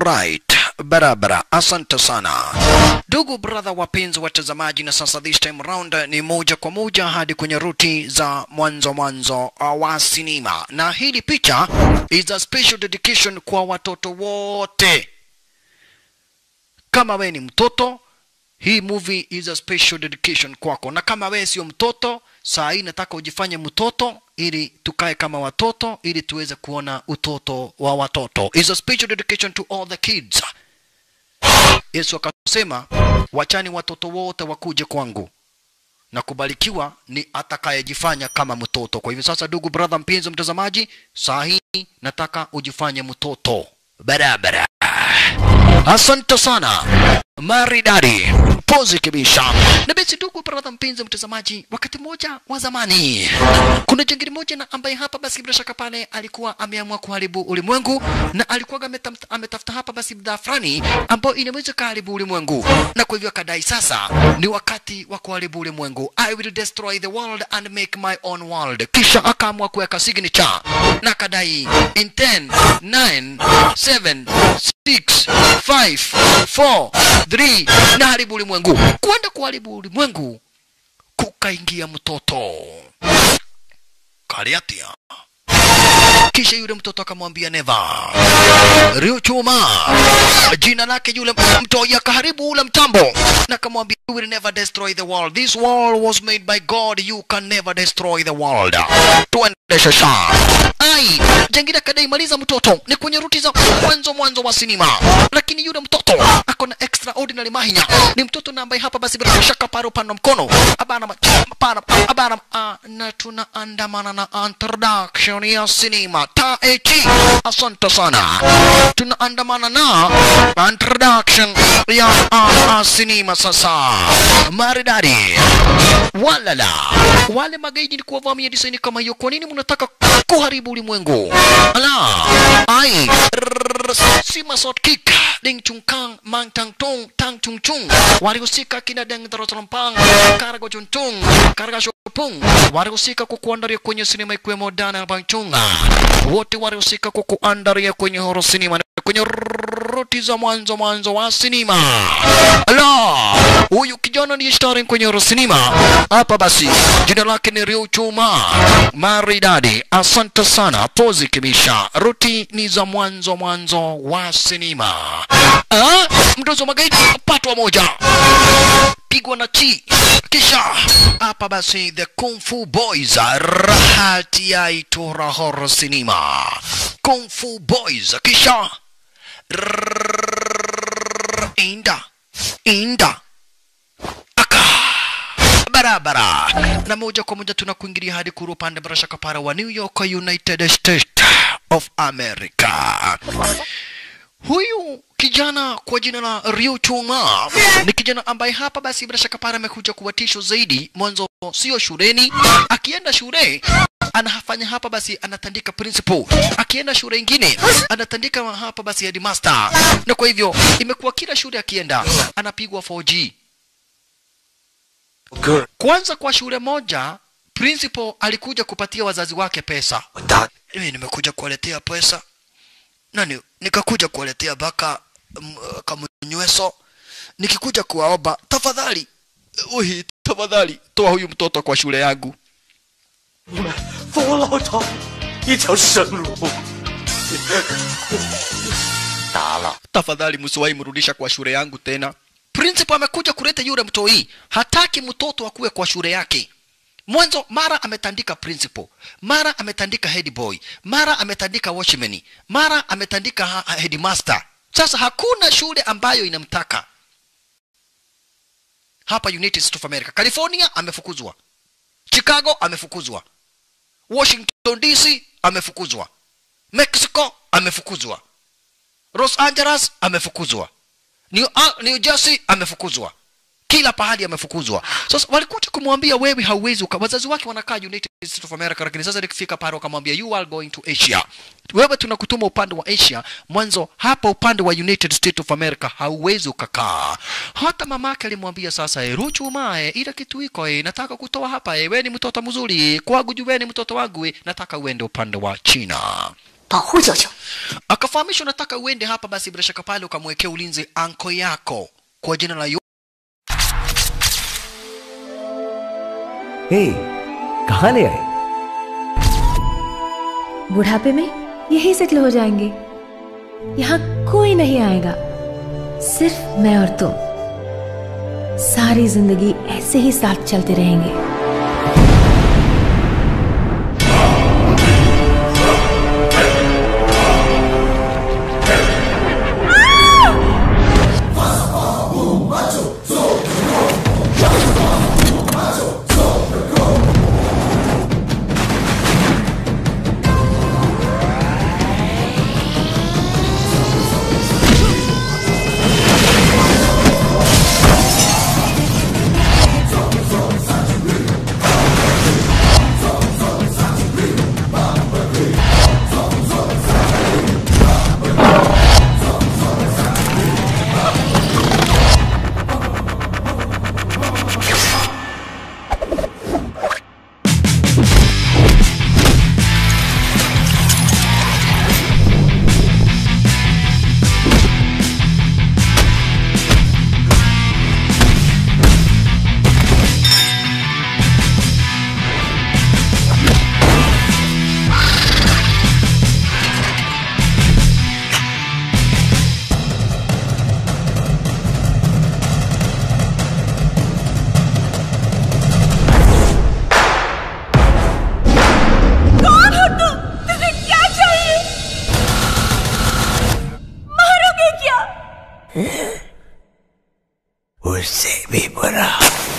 Alright, barabara. Asante sana ndugu brother, wapenzi watazamaji, na sasa this time round ni moja kwa moja hadi kwenye ruti za mwanzo mwanzo wa sinema, na hili picha is a special dedication kwa watoto wote. Kama we ni mtoto, hii movie is a special dedication kwako, na kama we sio mtoto, saa hii nataka ujifanye mtoto ili tukae kama watoto, ili tuweze kuona utoto wa watoto. Is a special dedication to all the kids. Yesu akasema, wachani watoto wote wakuje kwangu na kubarikiwa ni atakayejifanya kama mtoto. Kwa hivyo sasa, ndugu brother, mpenzi mtazamaji, saa hii nataka ujifanye mtoto barabara. Asante sana maridadi pozi kibisha na basi, ndugu brother, mpenzi mtazamaji, wakati mmoja wa zamani kuna jangili moja na ambaye hapa basi bila shaka pale alikuwa ameamua kuharibu ulimwengu na alikuwa ametam- ametafuta hapa basi bidhaa fulani ambayo inaweza kuharibu ulimwengu, na kwa hivyo akadai sasa ni wakati wa kuharibu ulimwengu, I will destroy the world and make my own world. Kisha akaamua kuweka signature na akadai in 10 9 7 6 5 4 3 na haribu ulimwengu. Kwenda kuharibu ulimwengu, kukaingia mtoto Kariatia. Kisha yule mtoto akamwambia Neva Riochuma, jina lake yule mtoi akaharibu ule mtambo na akamwambia you will never destroy the world. This world was made by God. You can never destroy the world. Tuende shasha. Ai, jangida kadaimaliza mtoto ni kwenye ruti za mwanzo mwanzo wa sinema, lakini yule mtoto ako na extraordinary mahinya. Ni mtoto na ambaye hapa basi bila shaka paro pano mkono abana abana abana ah, na tunaandamana na introduction ya sinema ta echi. Asante sana, tunaandamana na introduction ya uh, uh, sinema sasa maridadi walala wale magaidi ni kuwavamia disaini kama hiyo. Kwa nini mnataka kuharibu ulimwengu? Ala ai Rrrr, sima sot kick ding chung kang mang tang tung tang chung chung walihusika kina deng darotalampang karago chung chung karaga shopung walihusika kukuandaria kwenye sinema ikiwemo dana bangchunga wote walihusika kukuandaria kwenye horo sinema kwenye ruti za mwanzo mwanzo wa sinema. Ala, huyu kijana ni starring kwenye horo sinema hapa. Basi jina lake ni Rio Chuma maridadi. Asante sana pozi kibisha. Ruti ni za mwanzo mwanzo wa sinema. Ah, mtozo magaidi patwa moja pigwa na chi kisha hapa basi the kung fu boys rahati ya itora horror cinema kung fu boys kisha Rrrr, inda inda aka barabara na moja kwa moja tunakuingilia hadi kuru upande bila shaka para wa New York United States of America huyu kijana kwa jina la Ryu Chuma ni kijana ambaye hapa basi bila shaka pale amekuja kuwatisho zaidi. Mwanzo sio shuleni, akienda shule anafanya hapa basi anatandika principal, akienda shule ingine anatandika hapa basi headmaster, na kwa hivyo imekuwa kila shule akienda anapigwa 4G. Good. Kwanza kwa shule moja principal alikuja kupatia wazazi wake pesa Dad, mimi nimekuja kuwaletea pesa nani nikakuja kuwaletea baka m- kamunyweso nikikuja kuwaomba tafadhali uhi tafadhali toa huyu mtoto kwa shule yangu 你们扶我老头一条生路。打了， tafadhali msiwahi mrudisha kwa shule yangu tena principal amekuja kuleta yule mtoi hataki mtoto akuwe kwa shule yake mwanzo mara ametandika principal mara ametandika head boy mara ametandika watchman mara ametandika ha- ha- headmaster sasa hakuna shule ambayo inamtaka hapa united states of america california amefukuzwa chicago amefukuzwa washington dc amefukuzwa mexico amefukuzwa Los Angeles amefukuzwa, New, uh, New Jersey amefukuzwa, kila pahali amefukuzwa. Sasa walikuja kumwambia wewe hauwezi uka, wazazi wake wanakaa United States of America, lakini sasa nikifika pale wakamwambia you are going to Asia, wewe tunakutuma upande wa Asia. Mwanzo hapa upande wa United States of America hauwezi ukakaa. Hata mamake alimwambia sasa, e, Ruchu mae, ile kitu iko e, nataka kutoa hapa e, wewe ni mtoto mzuri kwangu, juu wewe ni mtoto wangu e, nataka uende upande wa China 保护舅舅。 akafahamishwa nataka uende hapa basi bila shaka pale ukamwekea ulinzi anko yako kwa jina la Yu- हे कहाँ ले आए बुढ़ापे में यही सेटल हो जाएंगे यहाँ कोई नहीं आएगा सिर्फ मैं और तुम सारी जिंदगी ऐसे ही साथ चलते रहेंगे उससे भी बुरा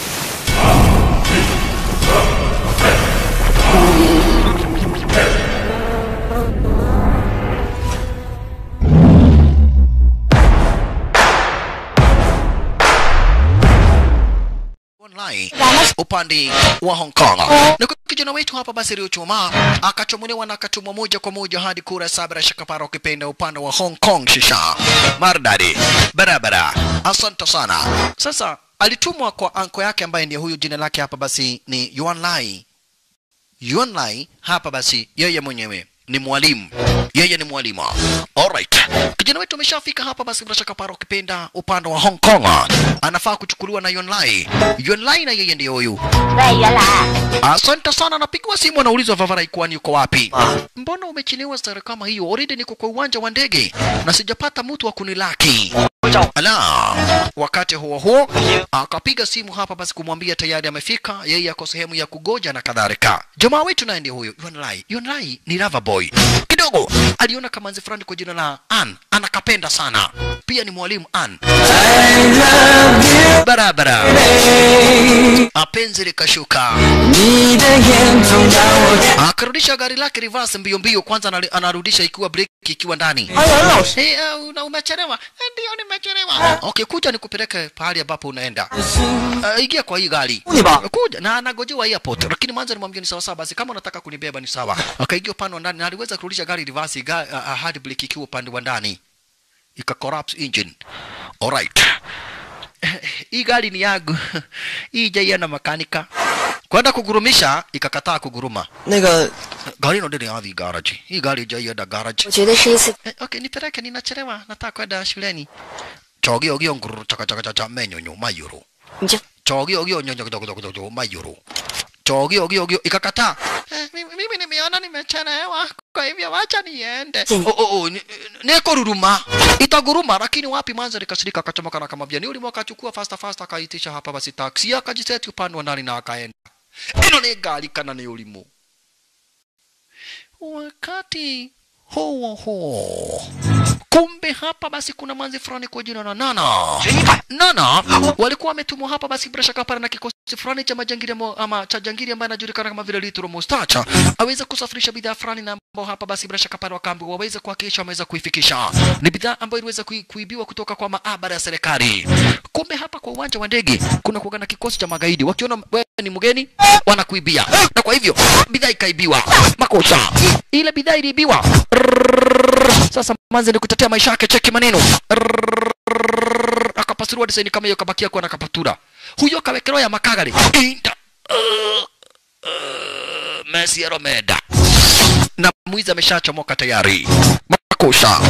online upande wa Hong Kong. Na kwa kijana wetu hapa basi Riochuma akachomolewa na akatumwa moja kwa moja hadi kura sabra shakapara ukipenda upande wa Hong Kong shisha. Mardadi barabara. Asante sana. Sasa alitumwa kwa anko yake ambaye ndiye huyu jina lake hapa basi ni Yuan Lai. Yuan Lai hapa basi yeye mwenyewe ni mwalimu, yeye ni mwalimu. Alright, kijana wetu ameshafika hapa basi, bila shaka para ukipenda upande wa Hong Kong, anafaa kuchukuliwa na Yuan Lai. Yuan Lai na yeye ndiye huyu. 喂，原来 Asante sana, anapigiwa simu, anaulizwa Vavarai kwani yuko wapi? Mbona umechelewa stare kama hiyo? Already niko kwa uwanja wa ndege na sijapata mtu wa kunilaki. Ala, wakati huo huo akapiga simu hapa basi kumwambia tayari amefika, yeye ako sehemu ya kugoja na kadhalika. Jamaa wetu naye ndiye huyo Yuan Lai. Yuan Lai ni Lava Boy. Kidogo aliona kamanzi fulani kwa jina la An, anakapenda sana. Pia ni mwalimu An. Barabara. Apenzi likashuka. Akarudisha gari lake reverse mbio mbio, kwanza anali- anarudisha ikiwa breki ikiwa ndani. Hey, uh, una umechelewa? Eh, Ndio nimechelewa. Okay, kuja nikupeleke pahali ambapo unaenda. Uh, ingia kwa hii gari. Kuja na anagojewa airport, lakini mwanzo nimwambia ni sawa sawa, basi kama unataka kunibeba ni sawa. Akaingia upande wa ndani na aliweza kurudisha gari reverse, ga, uh, hadi breki ikiwa upande wa ndani, ika collapse engine. Alright hii gari ni yangu hii jaiana makanika kwenda kugurumisha ikakataa kuguruma 那个 gari ino ndiri yathi garage hii gari jaienda garage 我觉得是一次 eh, okay nipeleke ninachelewa nataka kwenda shuleni chogio ogio nguru chaka chaka chaka menyonyo mayuru 你就 chogio ogio nyonyo kidogo kidogo kidogo mayuru chogio ogio ogio ikakataa eh, mimi, mimi nimeona nimechelewa kwa hivyo wacha niende Chini. oh, oh, oh, ni- nikururuma itaguruma lakini wapi mwanzo likasirika akachomoka na akamwambia ni ulimu akachukua fasta fasta akaitisha hapa basi taksi akajiseti upande wa ndani na akaenda ino ni gari kana ni ulimu wakati huo huo kumbe hapa basi kuna manzi fulani kwa jina la Nana. Nana walikuwa wametumwa hapa basi bila shaka pale na kikosi fulani cha majangili mo- ama cha jangili ambaye anajulikana kama vile Little Mustacha aweze kusafirisha bidhaa fulani na ambao hapa basi bila shaka pale wakaambiwa waweze kuhakikisha wameweza kuifikisha. Ni bidhaa ambayo iliweza kui, kuibiwa kutoka kwa maabara ya serikali. Kumbe hapa kwa uwanja wa ndege kuna kuwa na kikosi cha magaidi, wakiona wewe ni mgeni wanakuibia, na kwa hivyo bidhaa ikaibiwa. Makosa ile bidhaa iliibiwa. Sasa manzi ni kutetea maisha yake, cheki maneno akapasuriwa desaini kama hiyo, kabakia kuwa na kapatura huyo kawekelewa ya makagari Inta. Uh, uh, Messi Romeda na mwizi ameshachomoka tayari makosa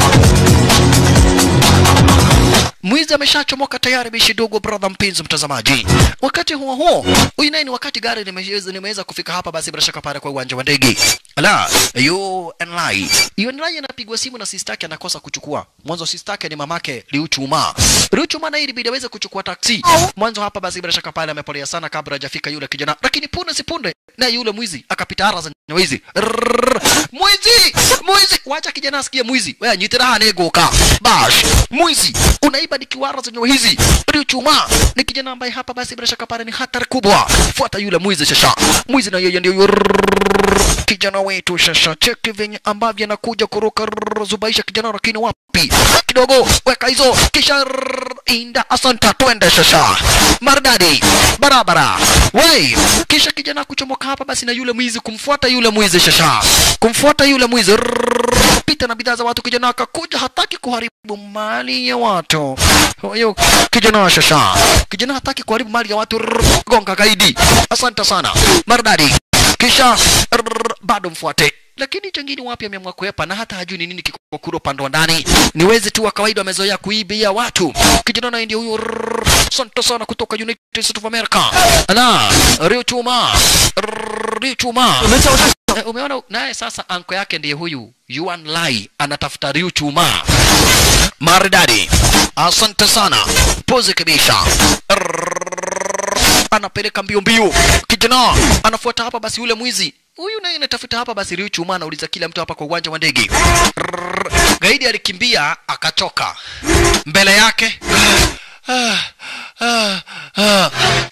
mwizi ameshachomoka tayari bishi dogo brother mpenzi mtazamaji wakati huo huo huyu naye ni wakati gari limeweza limeweza kufika hapa basi bila shaka pale kwa uwanja wa ndege la UNLI UNLI anapigwa simu na sistake anakosa kuchukua mwanzo sistake ni mamake Liuchuma Liuchuma naye ilibidi aweze kuchukua taksi mwanzo hapa basi bila shaka pale amepolea sana kabla hajafika yule kijana lakini punde si punde naye yule mwizi akapita ara za mwizi Rrrr. mwizi mwizi wacha kijana asikie mwizi wewe nyitira hanegoka bash mwizi unaiba nikiwara zenye hizi Liuchuma ni kijana ambaye hapa basi bila shaka pale ni hatari kubwa fuata yule mwizi shasha mwizi na yeye ndio yurrrr. kijana wetu shasha cheki venye ambavyo anakuja kuruka rrrr, zubaisha kijana lakini wapi kidogo weka hizo kisha rrrr, inda asanta twende shasha maridadi barabara wei kisha kijana kuchomoka hapa basi na yule mwizi kumfuata yule mwizi shasha kumfuata yule mwizi rrrr, pita na bidhaa za watu kijana akakuja hataki kuharibu mali ya watu huyo kijana shasha kijana hataki kuharibu mali ya watu rrrr, gonga gaidi asante sana maridadi kisha rrrr, bado mfuate lakini chengine wapi ameamua kuepa na hata hajui ni nini kiko kule upande wa ndani ni wezi tu wa kawaida wamezoea kuibia watu kijana naye ndio huyo rrrr, asante sana kutoka United States of America ana Rio Chuma Rrrr, Rio Chuma Eh, umeona naye sasa anko yake ndiye huyu Yuan Lai anatafuta Rio Chuma maridadi asante sana pose kabisa Rrrr, anapeleka mbio mbio kijana anafuata hapa basi yule mwizi huyu naye anatafuta hapa basi Rio Chuma anauliza kila mtu hapa kwa uwanja wa ndege Rrrr, gaidi alikimbia akachoka mbele yake ah, ah, ah.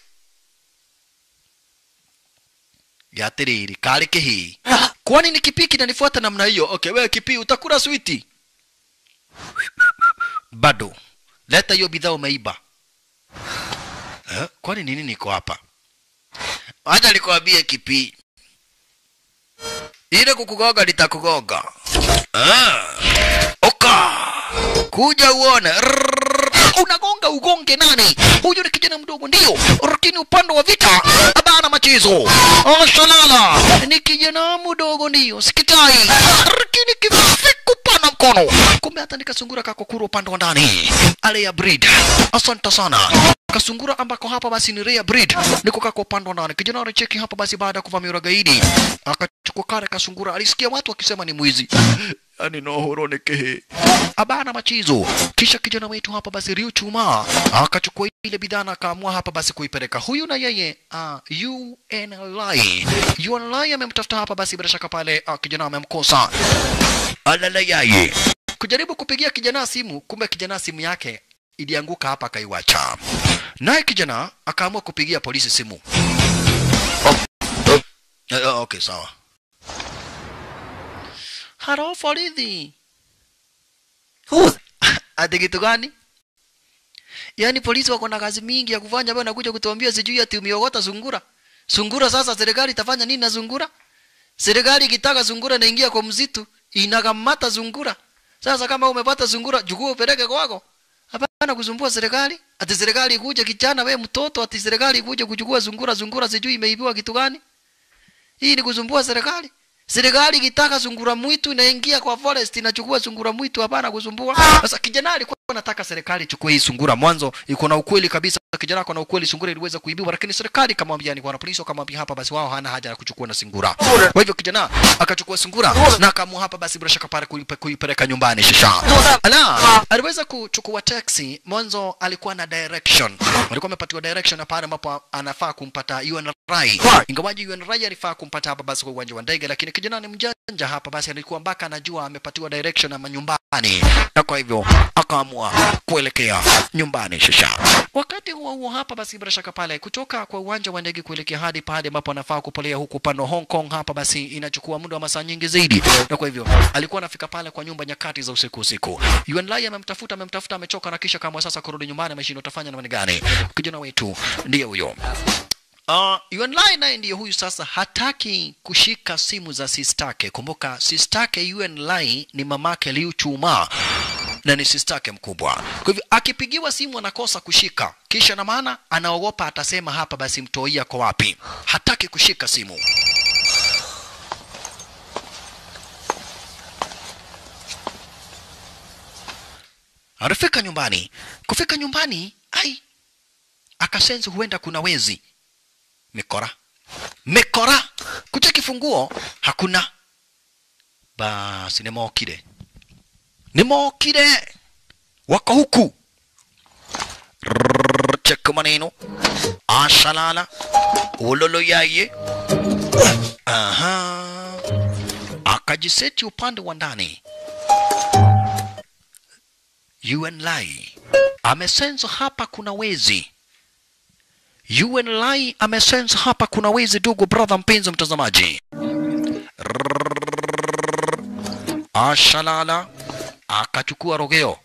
yatiriri kari kihii kwani ni kipii kinanifuata namna hiyo okay wewe kipii utakula switi bado leta hiyo bidhaa umeiba eh? kwani nini niko hapa acha nikwambie kipii ile kukugoga litakugoga ah. oka kuja uone Rrrr. unagonga ugonge nani huyu ni kijana mdogo ndio lakini upande wa vita habana machezo ashalala ni kijana mdogo ndio sikitai lakini kifiku pana mkono kumbe hata nikasungura kakokuru upande wa ndani ale ya breed asante sana kasungura ambako hapa basi ni rare breed niko kako upande wa ndani kijana anacheki hapa basi baada ya kuvamia gaidi akachukua kare kasungura alisikia watu wakisema ni mwizi yani nohoro nekehe abana machizo kisha kijana wetu hapa basi Rio Chuma akachukua ile bidhaa na akaamua hapa basi kuipeleka huyu na yeye uh, UNLI UNLI amemtafuta hapa basi bila shaka pale uh, kijana amemkosa alala yaye kujaribu kupigia kijana simu kumbe kijana simu yake ilianguka hapa akaiwacha naye kijana akaamua kupigia polisi simu Eh, eh, okay sawa haro polisi ati kitu gani yaani polisi wako na kazi mingi ya kufanya wewe unakuja kutuambia sijui ati umeogota sungura sungura sasa serikali itafanya nini na sungura serikali ikitaka sungura inaingia kwa msitu inakamata sungura sasa kama umepata sungura chukua upeleke kwako hapana kusumbua serikali ati serikali ikuje kijana we mtoto ati serikali ikuje kuchukua sungura sungura sijui imeibiwa kitu gani hii ni kusumbua serikali serikali ikitaka sungura mwitu inaingia kwa forest inachukua sungura mwitu hapana kusumbua sasa kijana alikuwa anataka serikali ichukue hii sungura mwanzo iko na ukweli kabisa kijana ako na ukweli sungura iliweza kuibiwa lakini serikali kamwambia ni kwa polisi wakamwambia hapa basi wao hana haja ya kuchukua na sungura kwa hivyo kijana akachukua sungura na akaamua hapa basi bila shaka pale kuipe- kuipeleka nyumbani shisha ala aliweza kuchukua taxi mwanzo alikuwa na direction alikuwa amepatiwa direction ya pale ambapo anafaa kumpata UNRI ingawaji UNRI alifaa kumpata hapa basi kwa uwanja wa ndege lakini kijana ni mjanja hapa basi alikuwa mpaka anajua amepatiwa direction ama nyumbani na kwa hivyo akaamua kuelekea nyumbani shisha wakati huo huo hapa basi bila shaka pale kutoka kwa uwanja wa ndege kuelekea hadi pale ambapo anafaa kupolea huku upande wa Hong Kong hapa basi inachukua muda wa masaa nyingi zaidi na kwa hivyo alikuwa anafika pale kwa nyumba nyakati za usiku usiku Yuan Lai amemtafuta amemtafuta amechoka na kisha kama sasa kurudi nyumbani ameshindwa utafanya namna gani kijana wetu ndiye huyo Uh, Yuan Lai naye ndiye huyu sasa hataki kushika simu za sistake. Kumbuka sistake Yuan Lai ni mamake Liu Chuma na ni sistake mkubwa. Kwa hivyo akipigiwa simu anakosa kushika, kisha na maana anaogopa atasema hapa basi mtoia kwa wapi. Hataki kushika simu. alifika nyumbani kufika nyumbani ai akasensi huenda kuna wezi mikora mikora kucha kifunguo hakuna basi nimokire nimokire wako huku Rrrr, cheka maneno ashalala ulolo yaye aha akajiseti upande wa ndani Yuan Lai amesensa hapa kuna wezi. Yuan Lai amesensa hapa kuna wezi, ndugu brother, mpenzi mtazamaji. Rrrr. Ashalala akachukua rogeo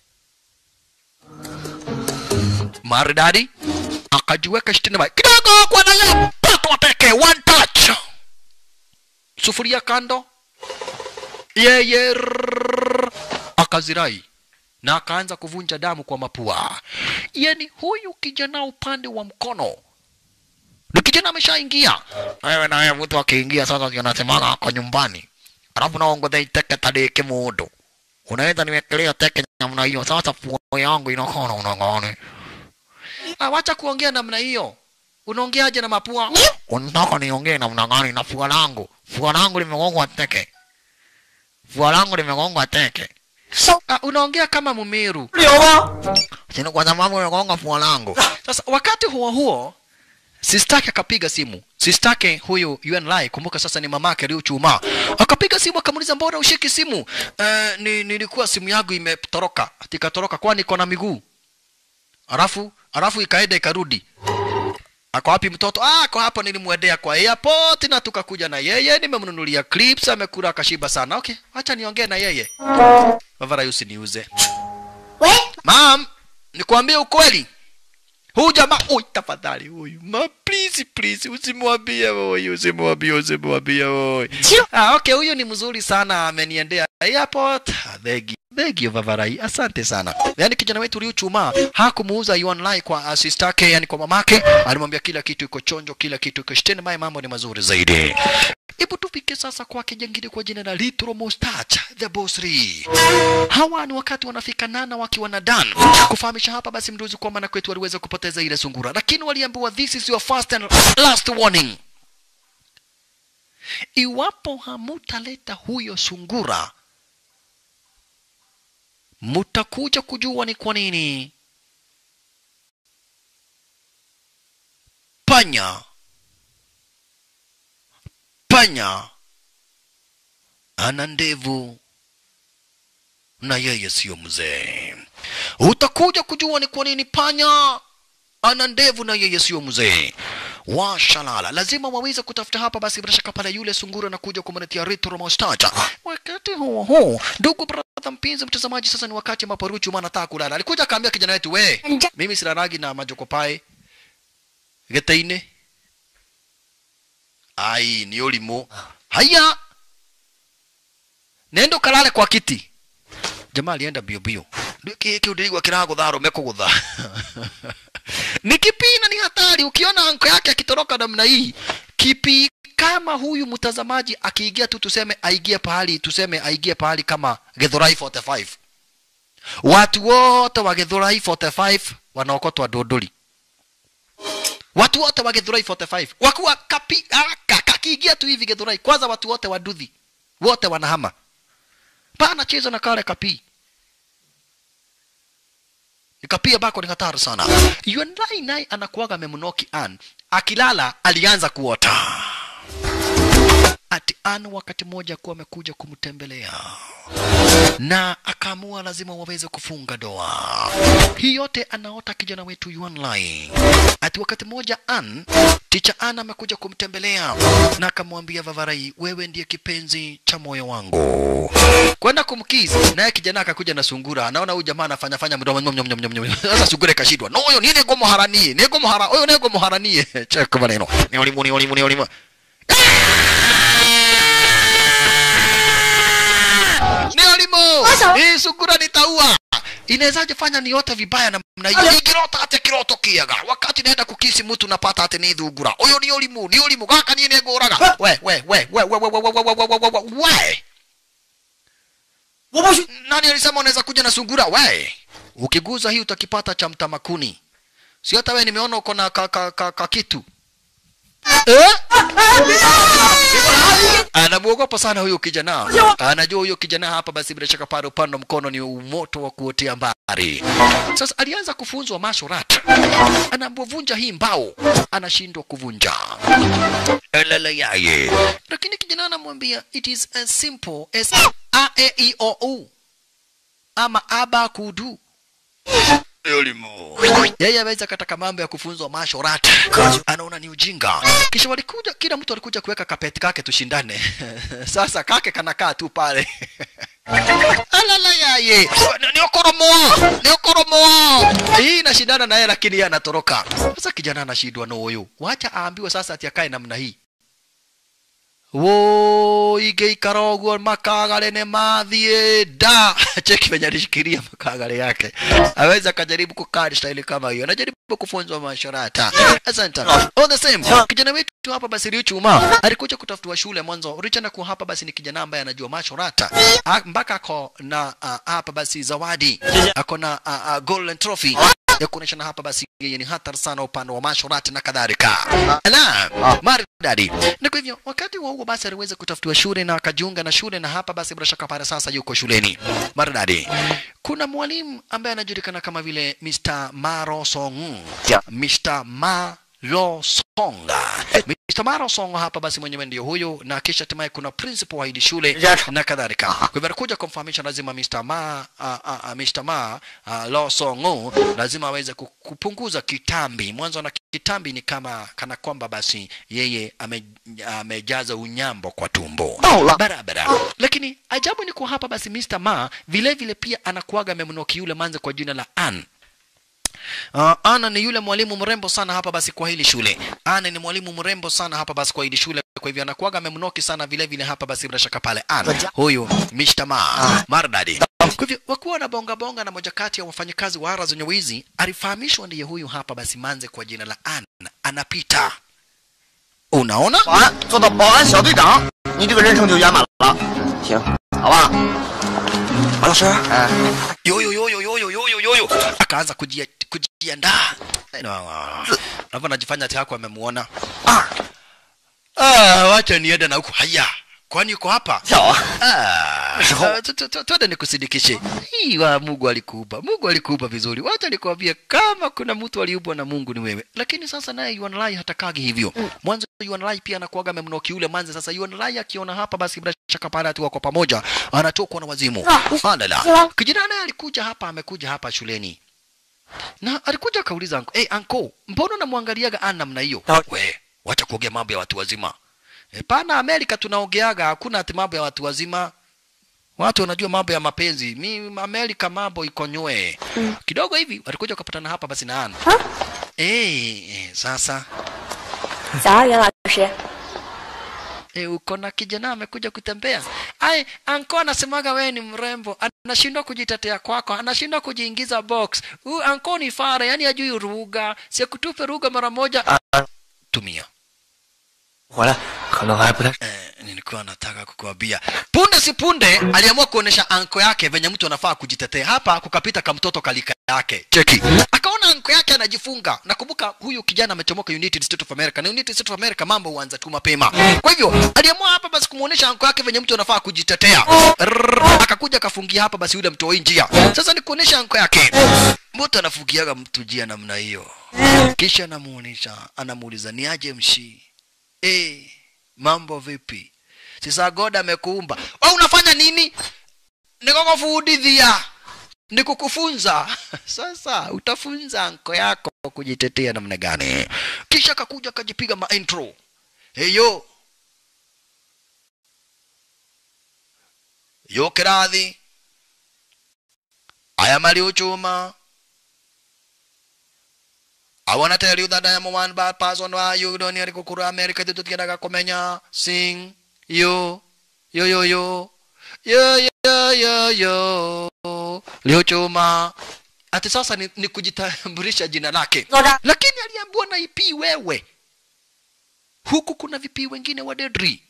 maridadi, akajiweka shitini mai kidogo kwa nayo pato peke one touch, sufuria kando, yeye rrrr, akazirai na akaanza kuvunja damu kwa mapua. Yani huyu kijana upande wa mkono ni kijana ameshaingia. Wewe naye mtu akiingia sasa anasemaga ako nyumbani, alafu naongoza iteke tadeke mundu unaweza niwekelea teke namna hiyo, sasa pua yangu inakaa namna gani? Ah, wacha kuongea namna hiyo. Unaongeaje na mapua? Unataka niongee namna gani na pua langu? Pua langu limegongwa teke, pua langu limegongwa teke. Ah, unaongea kama Mumeru. 有吗？ Sina kwa sababu umegonga pua langu. Sasa wakati huo huo sistake akapiga simu. Sistake huyu Yuan Lai, kumbuka sasa ni mamake Liu Chuma. Akapiga simu akamuuliza mbona ushiki simu? Uh, ni, nilikuwa simu yangu imetoroka. Ati ikatoroka kwani iko na miguu. Alafu alafu ikaenda ikarudi. Ako wapi mtoto? Ah, ako hapo nilimwendea kwa airport na tukakuja na yeye, nimemnunulia clips, amekula akashiba sana. Okay, acha niongee na yeye. Bavara usiniuze. Mam, nikwambie ukweli. Huyu jamaa, oi tafadhali huyu. Ma please please usimwambie huyu, usimwambie usimwambie huyu. Ah, okay, huyu ni mzuri sana ameniendea airport. Ah, Thank you. Thank you Vavarai. Asante sana. Yaani kijana wetu Liu Chuma hakumuuza Yuan Lai kwa assist yake, yani kwa mamake, alimwambia kila kitu iko chonjo, kila kitu iko shiteni, mai mambo ni mazuri zaidi. Hebu tufike sasa kwake jengine kwa jina la Little Moustache, the boss Lee. Hawa ni wakati wanafika Nana wakiwa na Dan kufahamisha hapa basi mduzi kwamba na kwetu waliweza kupoteza ile sungura, lakini waliambiwa this is your first and last warning. Iwapo hamutaleta huyo sungura, mutakuja kujua ni kwa nini panya panya ana ndevu na yeye siyo mzee. Utakuja kujua ni kwa nini panya ana ndevu na yeye siyo mzee. Washalala, lazima waweze kutafuta hapa basi, bila shaka pale yule sungura na kuja kumletea retro moustache. Wakati huo huo, ndugu brother mpenzi mtazamaji, sasa ni wakati ambapo Ruchu maana anataka kulala. Alikuja akaambia kijana wetu, we mimi silalagi na majokopai gete-inĩ ai nĩ ũrimũ haya nenda ũkarare kwa kiti jamaa alienda bio bio kĩu ndĩrigua kĩragũtha arũme kũgũtha ni kipi na ni hatari ukiona anko yake akitoroka namna hii kipi kama huyu mtazamaji akiingia tu tuseme aingie pahali tuseme aingie pahali kama Githurai 45 watu wote wa Githurai 45 wanaokotwa dodoli watu wote wa Githurai 45 wakuwa kapi ah, ka- kakiingia tu hivi Githurai kwanza watu wote wa Nduthi wote wanahama pana cheza na kale kapi nikapia bako ni hatari sana Yundai naye anakuwaga memnoki an akilala alianza kuota ati an wakati mmoja kuwa amekuja kumtembelea na akaamua lazima waweze kufunga doa. Hii yote anaota kijana wetu Yuan Lai. Ati wakati mmoja An, ticha An amekuja kumtembelea na akamwambia Vavarai, wewe ndiye kipenzi cha moyo wangu. Kwenda kumkisi naye kijana akakuja na sungura. Anaona huyu jamaa anafanya fanya mdomo nyom nyom nyom nyom. nyom. Sasa sungura ikashindwa. No, huyo nini gomo haranie? Ni gomo hara. Huyo ni gomo haranie. Cheka maneno. Ni olimu ni olimu ni olimu. ni olimu hii sungura nitaua inawezaje fanya niote vibaya namna hiyo ikirota ati kiroto kiaga wakati naenda kukisi mtu napata ati ni thungura huyo ni olimu ni olimu gaka niĩ nĩngũraga we we we we we we we we we we we we we we 我不许！ nani alisema unaweza kuja na sungura we ukiguza hii utakipata cha mtamakuni si hata wewe nimeona uko na ka, ka, ka, ka kitu eh? anamwogopa sana huyo kijana anajua huyo kijana hapa basi bila shaka pale upande wa mkono ni moto wa kuotea mbari sasa alianza kufunzwa mashorat anapovunja hii mbao anashindwa kuvunja elele yaye lakini kijana anamwambia it is as simple as a e i o u ama aba kudu elimu yeye aweza kataka mambo ya kufunzwa mashorat anaona ni ujinga kisha walikuja kila mtu alikuja kuweka kapeti kake tushindane sasa kake kanakaa tu pale alala yaye niokoromoa niokoromoa hii inashindana naye lakini yeye anatoroka sasa kijana anashindwa na huyu wacha aambiwe sasa ati akae namna hii woigeikara ũguo makagare nĩ mathiĩ nda cheki venye alishikilia makagare yake aweza akajaribu kukaa staili kama hiyo anajaribu kufunzwa masharata asante all the same kijana wetu hapa basi Riuchuma alikuja kutafutiwa shule mwanzo Richard kwa hapa basi ni kijana ambaye anajua masharata mpaka ako na uh, hapa basi zawadi ako na uh, uh, golden trophy ya kuonyeshana hapa basi yeye ni hatari sana upande wa masharati na kadhalika la maridadi na kwa hivyo wakati wa huo basi aliweza kutafutiwa shule na akajiunga na shule na hapa basi bila shaka pale sasa yuko shuleni maridadi kuna mwalimu ambaye anajulikana kama vile Mr. Maro Song Mr. Maro Songa Mr. Maro Songa hapa basi mwenyewe ndio huyo na kisha hatimaye kuna principal wa hili shule na kadhalika kwa hivyo alikuja kumfahamisha lazima Mr. Ma uh, uh, uh, Mr. Ma uh, Lo Songo lazima aweze ku- kupunguza kitambi mwanzo na kitambi ni kama kana kwamba basi yeye ame, amejaza unyambo kwa tumbo barabara lakini ajabu ni kwa hapa basi Mr. Ma vile vile pia anakuaga amemnoki yule manze kwa jina la Ann Uh, Ana ni yule mwalimu mrembo sana hapa basi kwa hili shule. Ana ni mwalimu mrembo sana hapa basi kwa hili shule. Kwa hivyo anakuwaga amemnoki sana vile vile hapa basi bila shaka pale. Ana huyu Mr. Ma Mardadi. Kwa hivyo wakuwa na bonga bonga na moja kati ya wafanyakazi wa ara zenye wizi alifahamishwa ndiye huyu hapa basi manze kwa jina la Ana anapita. Unaona? 保安做到保安小队长，你这个人生就圆满了。行，好吧。马老师，哎， yoyo yoyo yoyo yoyo yoyo akaanza kujia, kujiandaa hapo anajifanya ati hako amemuona ah. ah, wacha niende na huku haya kwani uko hapa 跳啊！ Ah, ah, tu- tu- tu- twende nikusindikishe hii wa mungu alikupa mungu alikupa vizuri wacha nikwambie kama kuna mtu aliubwa na mungu ni wewe lakini sasa naye yuanlai hatakagi hivyo mwanzo yuanlai pia anakuaga amemnoki yule manze sasa yuanlai akiona hapa basi bila shaka pale ati wako pamoja anatokwa na wazimu alala kijana naye alikuja hapa amekuja hapa shuleni na alikuja akauliza anko hey, anko mbona unamwangaliaga ana namna hiyo we wacha kuongea mambo ya watu wazima e, pana amerika tunaongeaga hakuna ati mambo ya watu wazima watu wanajua mambo ya mapenzi mi amerika mambo iko nywe kidogo hivi walikuja wakapatana hapa basi na ana hey, sasa 早啊，袁老师。 E, uko na kijana amekuja kutembea. Ai, anko anasemaga wewe ni mrembo, anashindwa kujitetea kwako, anashindwa kujiingiza box. Huyu anko ni fara, yani ajui ruga, sikutupe ruga mara moja. Tumia. 回来可能还不太 Eh, nilikuwa nataka kukuambia punde si punde aliamua kuonesha anko yake venye mtu anafaa kujitetea hapa kukapita kamtoto kalika yake cheki akaona anko yake anajifunga nakumbuka huyu kijana amechomoka united states of america na united states of america mambo huanza tu mapema kwa hivyo aliamua hapa basi kumuonesha anko yake venye mtu anafaa kujitetea Rrrr, akakuja akafungia hapa basi yule mtoi njia sasa ni kuonesha anko yake mtu anafungiaga mtu njia namna hiyo kisha anamuonesha anamuuliza ni aje mshii Eh, mambo vipi? Sasa God amekuumba. Wewe unafanya nini? Nikukufundithia. Nikukufunza. Sasa utafunza anko yako kujitetea namna gani? Kisha kakuja akajipiga ma intro. Hey yo. Yo kiradhi. Aya mali uchuma. I wanna tell you that I am one bad person why you don't need to kukura America tu tukiendaga kumenya sing yo yo yo yo yo yo yo yo Liuchuma ati sasa ni, ni kujitambulisha jina lake lakini aliambiwa na IP wewe huku kuna vipi wengine wa Dedri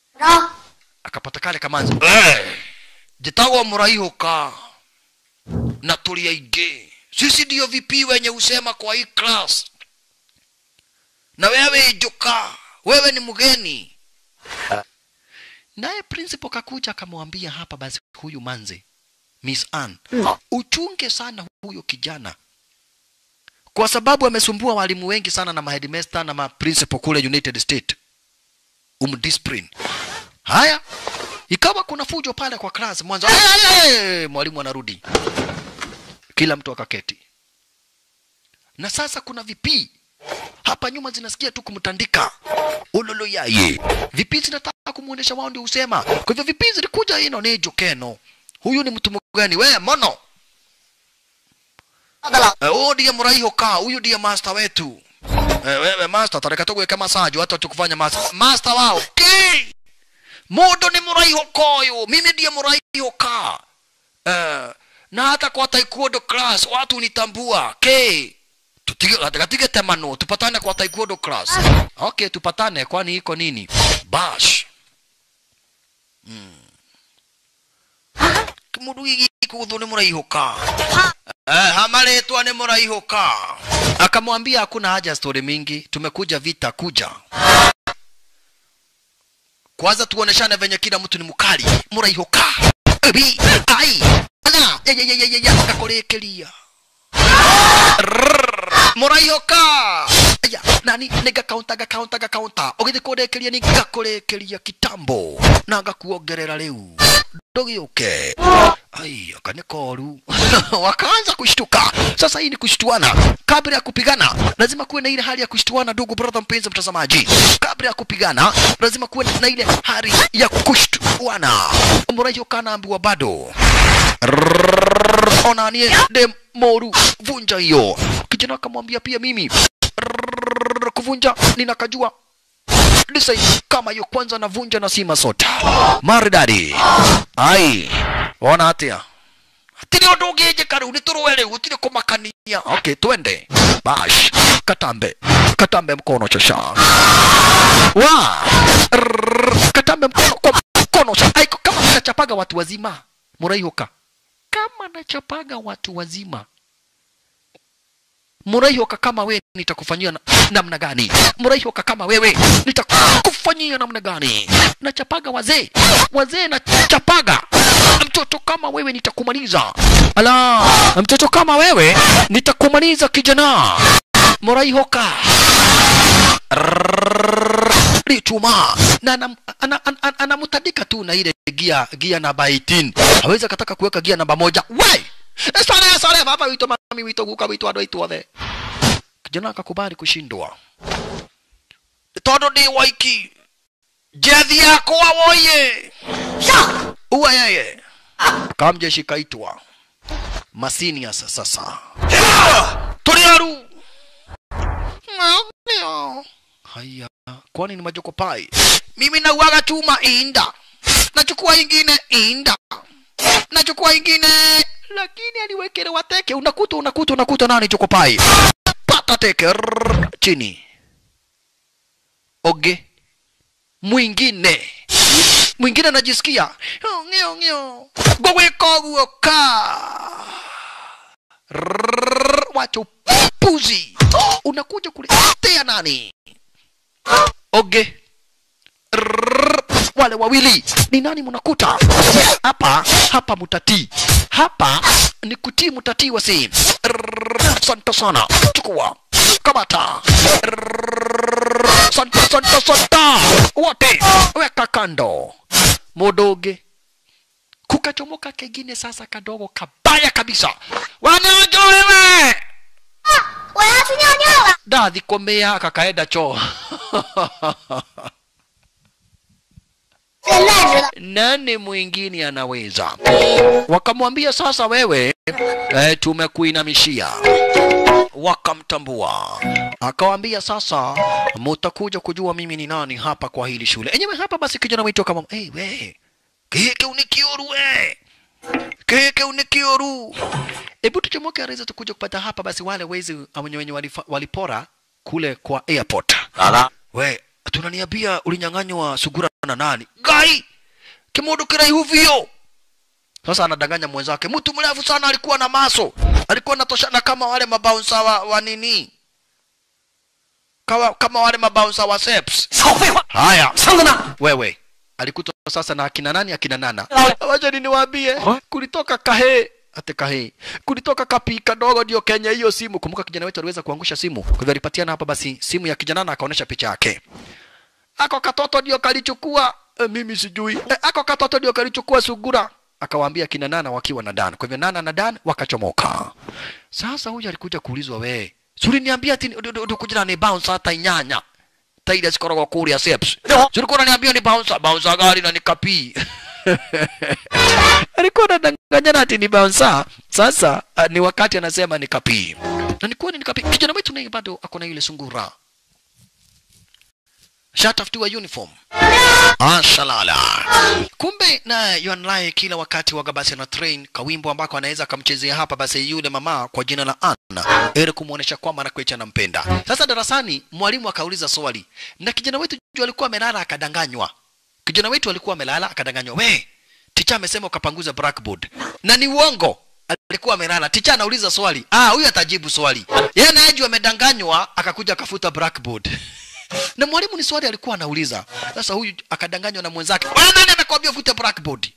akapata kale kamanzi hey, jitagwa muraihuka na tuli aingĩ sisi ndio vipi wenye usema kwa hii class na wewe joka wewe ni mgeni naye principal kakuja akamwambia hapa basi huyu manze miss Ann uchunge sana huyo kijana kwa sababu amesumbua walimu wengi sana na maheadmaster na maprincipal kule United State umdiscipline haya ikawa kuna fujo pale kwa class mwanzo "Ay, ay, ay!" mwalimu anarudi kila mtu akaketi na sasa kuna vipii hapa nyuma zinasikia tu kumtandika ululu yaye vipii zinataka kumuonesha wao ndio usema kwa hivyo vipii zilikuja ino ni jokeno huyu ni mtu mgani we mono Eh, huyu ndiye mraiho ka huyu ndiye master wetu Eh, wewe master tareka tugweka masajo hata tukufanya master master wao okay. mundu ni muraiho koyo mimi ndiye muraiho ka Eh, na hata kwa taekwondo class watu nitambua okay. tutige katige temano tupatane kwa taekwondo class okay tupatane kwani iko nini bash mundu gigi kuthu ni muraihuka eh, hamaretwa ni muraihuka akamwambia hakuna haja story mingi tumekuja vita kuja kwanza tuoneshane venye kila mtu ni mukali muraihuka ebi ai ana ya ya ya ya ya akakorekeria muraihuka aya nani nigakaunta gakaunta gakaunta ugithi kurekeria ni ngakurekeria kitambo na ngakuongerera riu ndugiuke ai akane koru wakaanza kushtuka sasa hii ni kushtuana kabla ya kupigana lazima kuwe na ile hali ya kushtuana ndugu brother mpenzi mtazamaji kabla ya kupigana lazima kuwe na ile hali ya kushtuana muraihuka anaambiwa bado Rrrr, onanie de moru vunja hiyo kijana akamwambia pia mimi Rrrr, kuvunja ninakajua design kama hiyo kwanza navunja na sima sota maridadi ai ona atia tiri undu ungiije karu ni turwe riu gutiri kumakania okay twende bash katambe katambe mkono chosha wa Rrrr, katambe mkono kwa mkono cha aiko kama nachapaga watu wazima muraihoka kama nachapaga watu wazima muraihoka kama wewe nitakufanyia na, namna gani muraihoka kama wewe nitakufanyia namna gani nachapaga wazee wazee nachapaga mtoto kama wewe nitakumaliza ala mtoto kama wewe nitakumaliza kijana muraihoka lichuma na anam- ana- ana- ana- anamtandika tu na ile gia gia namba 18 hawezi akataka kuweka gia namba moja wai sare sare baba wito mami wito guka wito andå aitå othe kijana akakubali kushindwa tondå ndä waiki njethi yakwa woye uwa yeye kamjeshi kaitwa masinias sasa tå aru Ndio. haya kwani ni majoko pai mimi nauaga chuma inda nachukua ingine inda nachukua ingine lakini aliwekelewa teke unakuta unakuta unakuta nani choko pai pata teke rrrr, chini oge mwingine mwingine anajisikia ngio ngio gwegwika guo ka Rrrr, wacha upuzi unakuja kuletea nani oge Rrrr, wale wawili ni nani mnakuta hapa hapa mutatii hapa ni kutii mutatii wasi Rrrr, asante sana chukua kamata Rrrr, asante asante asante wote weka kando mudoge kukachomoka kengine sasa kadogo kabaya kabisa wanajo wewe 我要去尿尿了。 dathikomea kakaenda choo 现在知道， nani mwingine anaweza wakamwambia sasa wewe eh, tumekuinamishia wakamtambua akawambia sasa mutakuja kujua mimi ni nani hapa kwa hili shule enyewe hapa basi kijana wetu kama hey, we kike unikioru we kike unikioru hebu tuchomoke areza tukuja kupata hapa basi wale wezi wenye wenye walifa- walipora kule kwa airport Ala. we tunaniambia ulinyang'anywa sugura na nani gai kimundu kiraihu vio Sasa anadanganya mwenzake, mtu mrefu sana alikuwa na maso, alikuwa anatoshana kama wale mabaunsa wa, wa nini kama, kama wale mabaunsa wa seps. 少废话， Haya, 箱子呢？ wewe alikutwa sasa na akina nani akina nana wacha niwaambie kulitoka kahe ate kahe kulitoka kapi kadogo ndio Kenya hiyo simu kumbuka kijana wetu aliweza kuangusha simu kwa hivyo alipatiana hapa basi simu ya kijana na akaonyesha picha yake ako katoto ndio kalichukua e, mimi sijui e, ako katoto ndio kalichukua sugura akawaambia kina nana wakiwa na Dan kwa hivyo nana na Dan wakachomoka sasa huyu alikuja kuulizwa we suri niambia ati kuja ni bounce hata inyanya taida sikorogo kuria seps tulikuwa unaniambia ni bouncer bouncer gari na nikapi alikuwa anadanganyana ati ni bouncer sasa uh, ni wakati anasema ni kapi na ni kweli ni kapi kijana wetu naye bado ako na ile sungura shatafutiwa uniform ashalala kumbe na yuanlaye kila wakati waga basi na train kawimbo ambako anaweza akamchezea hapa basi yule mama kwa jina la Anna ili kumuonesha kwamba anakuecha anampenda. Sasa darasani mwalimu akauliza swali na kijana wetu juu alikuwa amelala akadanganywa. Kijana wetu alikuwa amelala akadanganywa, we ticha amesema ukapanguza blackboard na ni uongo. Alikuwa amelala, ticha anauliza swali, ah, huyu atajibu swali. Yeye naye juu amedanganywa akakuja akafuta blackboard na mwalimu ni swali alikuwa anauliza. Sasa huyu akadanganywa na mwenzake, wewe nani amekwambia ufute blackboard?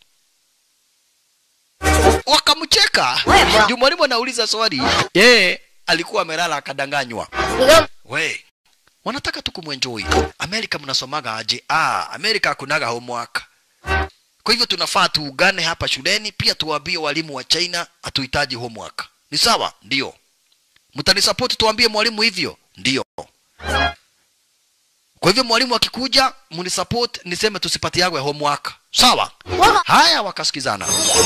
Wakamcheka juu mwalimu anauliza swali, yeye alikuwa amelala akadanganywa. 你跟 We, wanataka tu kumwenjoy. Amerika mnasomaga aje? Ah, Amerika hakunaga homework. Kwa hivyo tunafaa tuugane hapa shuleni, pia tuwaambie walimu wa China hatuhitaji homework. Ni sawa? Ndio. Mtanisupport tuambie mwalimu hivyo? Ndio. Kwa hivyo mwalimu akikuja mnisupport niseme tusipatiagwe homework. Sawa? Haya wakasikizana.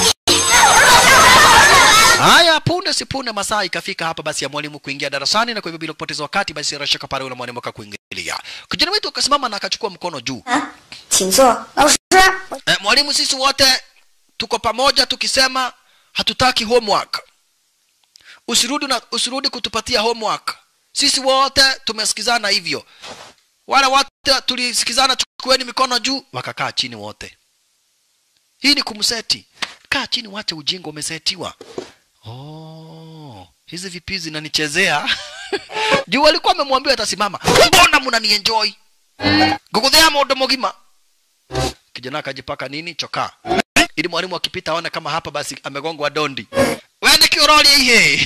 Haya, punde si punde masaa ikafika hapa basi ya mwalimu kuingia darasani, na kwa hivyo bila kupoteza wakati, basi rashaka pale yule mwalimu akakuingilia. Kijana wetu akasimama na akachukua mkono juu. 啊，请坐，老师。 Eh, mwalimu, sisi wote tuko pamoja tukisema hatutaki homework. Usirudi na usirudi kutupatia homework. Sisi wote tumesikizana hivyo. Wale wote tulisikizana, chukueni mikono juu, wakakaa chini wote. Hii ni kumseti. Kaa chini, wache ujinga, umesetiwa. Oh, hizi vipi zinanichezea? Juu walikuwa wamemwambia atasimama. Mbona mnanienjoy? Guguthea modo mogima. Kijana akajipaka nini chokaa. Ili mwalimu akipita aone kama hapa basi amegongwa dondi. Wewe ni kioroli ihe.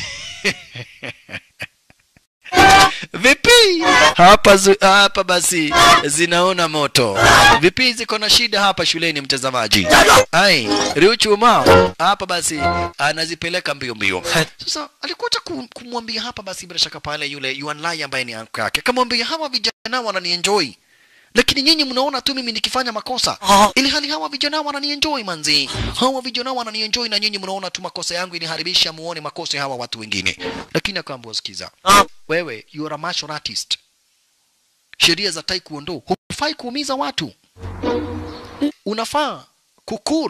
Vipi? Hapa zu, hapa basi zinaona moto. Vipi ziko na shida hapa shuleni mtazamaji? Ai, Riuchuma hapa basi anazipeleka mbio mbio. Sasa alikuja ku- kumwambia hapa basi bila shaka pale yule Yuan Lai ambaye ni uncle yake. Akamwambia hawa vijana wananienjoy. Lakini nyinyi mnaona tu mimi nikifanya makosa. Ili hali hawa vijana wananienjoy manzi. Hawa vijana wananienjoy na nyinyi mnaona tu makosa yangu iniharibisha muone makosa ya hawa watu wengine. Lakini akaambiwa sikiza. Wewe you are a martial artist. Sheria za taekwondo hufai kuumiza watu. Unafaa kukul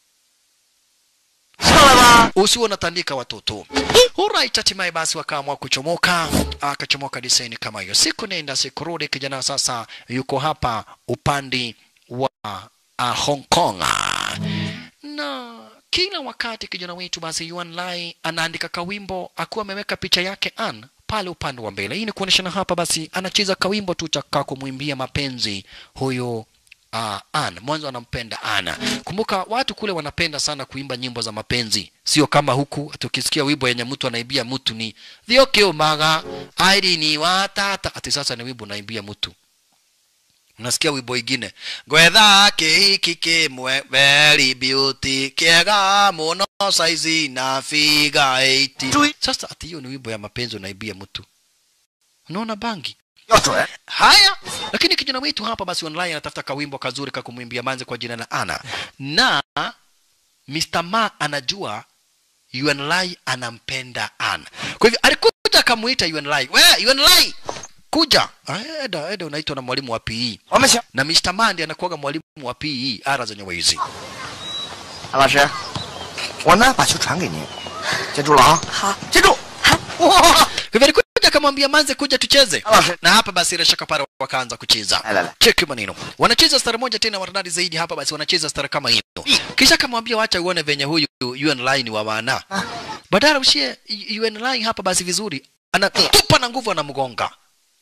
usiwe unatandika watoto. Alright, hatimaye basi wakaamua kuchomoka, akachomoka disaini kama hiyo. Siku nenda siku rudi, kijana sasa yuko hapa upande wa uh, Hong Kong na kila wakati kijana wetu basi Yuan Lai anaandika kawimbo akiwa ameweka picha yake Ann pale upande wa mbele. Hii ni kuonyeshana hapa basi anacheza kawimbo tu cha kumwimbia mapenzi huyo uh, Ann. Mwanzo anampenda Ana. Kumbuka watu kule wanapenda sana kuimba nyimbo za mapenzi, sio kama huku tukisikia wimbo yenye mtu anaibia mtu ni thiokiumaga airi ni watata, ati sasa ni wimbo unaimbia mtu unasikia wimbo ingine gwetha kihiki kimwe very beauty kiega muno saizi na figa 80 sasa ati hiyo ni wimbo ya mapenzi unaibia mtu unaona bangi 要准。 haya lakini kijana wetu hapa basi online anatafuta kawimbo kazuri ka kumwimbia manze kwa jina la ana na Mr. Ma anajua Yuan Lai anampenda Ana. Kwa hivyo alikuja akamuita Yuan Lai. We, Yuan Lai, kuja. Ah, Eda, eda unaitwa na mwalimu wa PE. 我们行。 Na Mr. Ma ndiye anakuwaga mwalimu wa PE ara zenye wizi. 安老师，我呢把球传给您，记住了啊。好，记住。哇！ Kwa hivyo alikuja akamwambia Manze kuja tucheze. Alafu- Na hapa basi bila shaka pale wakaanza kucheza. Alala. Cheki maneno. Wanacheza stara moja tena maridadi zaidi hapa basi wanacheza stara kama hiyo. kisha akamwambia wacha uone venye huyu UN line wa wana badala ushie UN line hapa basi vizuri anatupa na nguvu anamgonga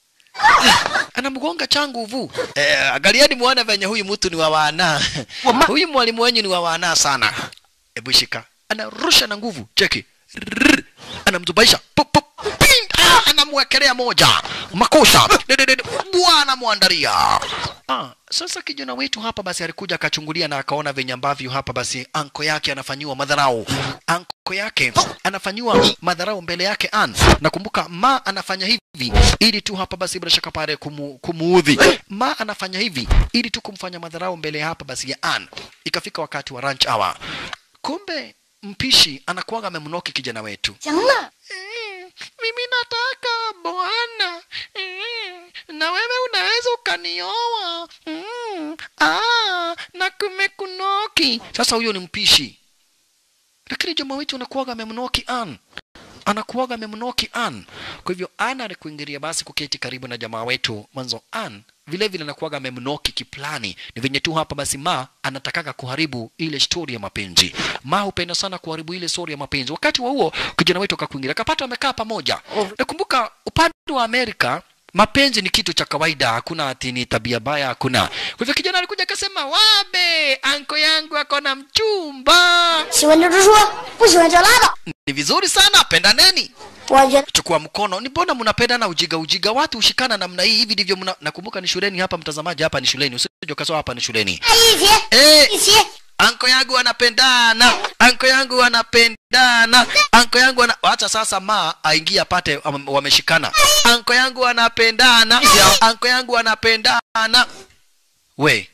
anamgonga cha nguvu eh, angalieni muone venye huyu mtu ni wa wana huyu mwalimu wenyu ni wa wana sana hebu shika anarusha na nguvu cheki Rrrr. anamzubaisha Pup, pup. Ping. Ah, anamwekelea moja makosa Dededede. bwana mwandaria Ah, sasa kijana wetu hapa basi alikuja akachungulia na akaona venye ambavyo hapa basi anko yake anafanyiwa madharau. Anko yake anafanyiwa madharau mbele yake Ann. Nakumbuka ma anafanya hivi ili tu hapa basi bila shaka pale kumu, kumuudhi. Ma anafanya hivi ili tu kumfanya madharau mbele hapa basi ya Ann. Ikafika wakati wa lunch hour. Kumbe mpishi anakuwaga amemnoki kijana wetu. 行了， Mm, mimi nataka bwana mm, na wewe unaweza ukanioa mm, ah, na kumekunoki sasa huyo ni mpishi lakini jamaa wetu anakuwaga amemnoki an anakuwaga amemnoki an kwa hivyo an alikuingilia basi kuketi karibu na jamaa wetu mwanzo an vile vile anakuwaga amemnoki kiplani ni venye tu hapa basi ma anatakaga kuharibu ile stori ya mapenzi ma hupenda sana kuharibu ile stori ya mapenzi wakati wa huo kijana wetu akakuingilia akapata wamekaa pamoja nakumbuka upande wa amerika mapenzi ni kitu cha kawaida hakuna ati ni tabia baya hakuna kwa hivyo kijana alikuja akasema wabe anko yangu akona mchumba 喜欢就直说，不喜欢就拉倒。 ni vizuri sana pendaneni 我觉得 chukua mkono ni mbona mnapendana ujiga ujiga watu ushikana namna hii hivi ndivyo mna nakumbuka ni shuleni hapa mtazamaji hapa ni shuleni usije ukasema hapa ni shuleni 在一起， eh 一起， anko yangu anapendana anko yangu anapendana anko yangu ana... acha sasa ma aingie apate am- wameshikana anko yangu anapendana anko yangu anapendana we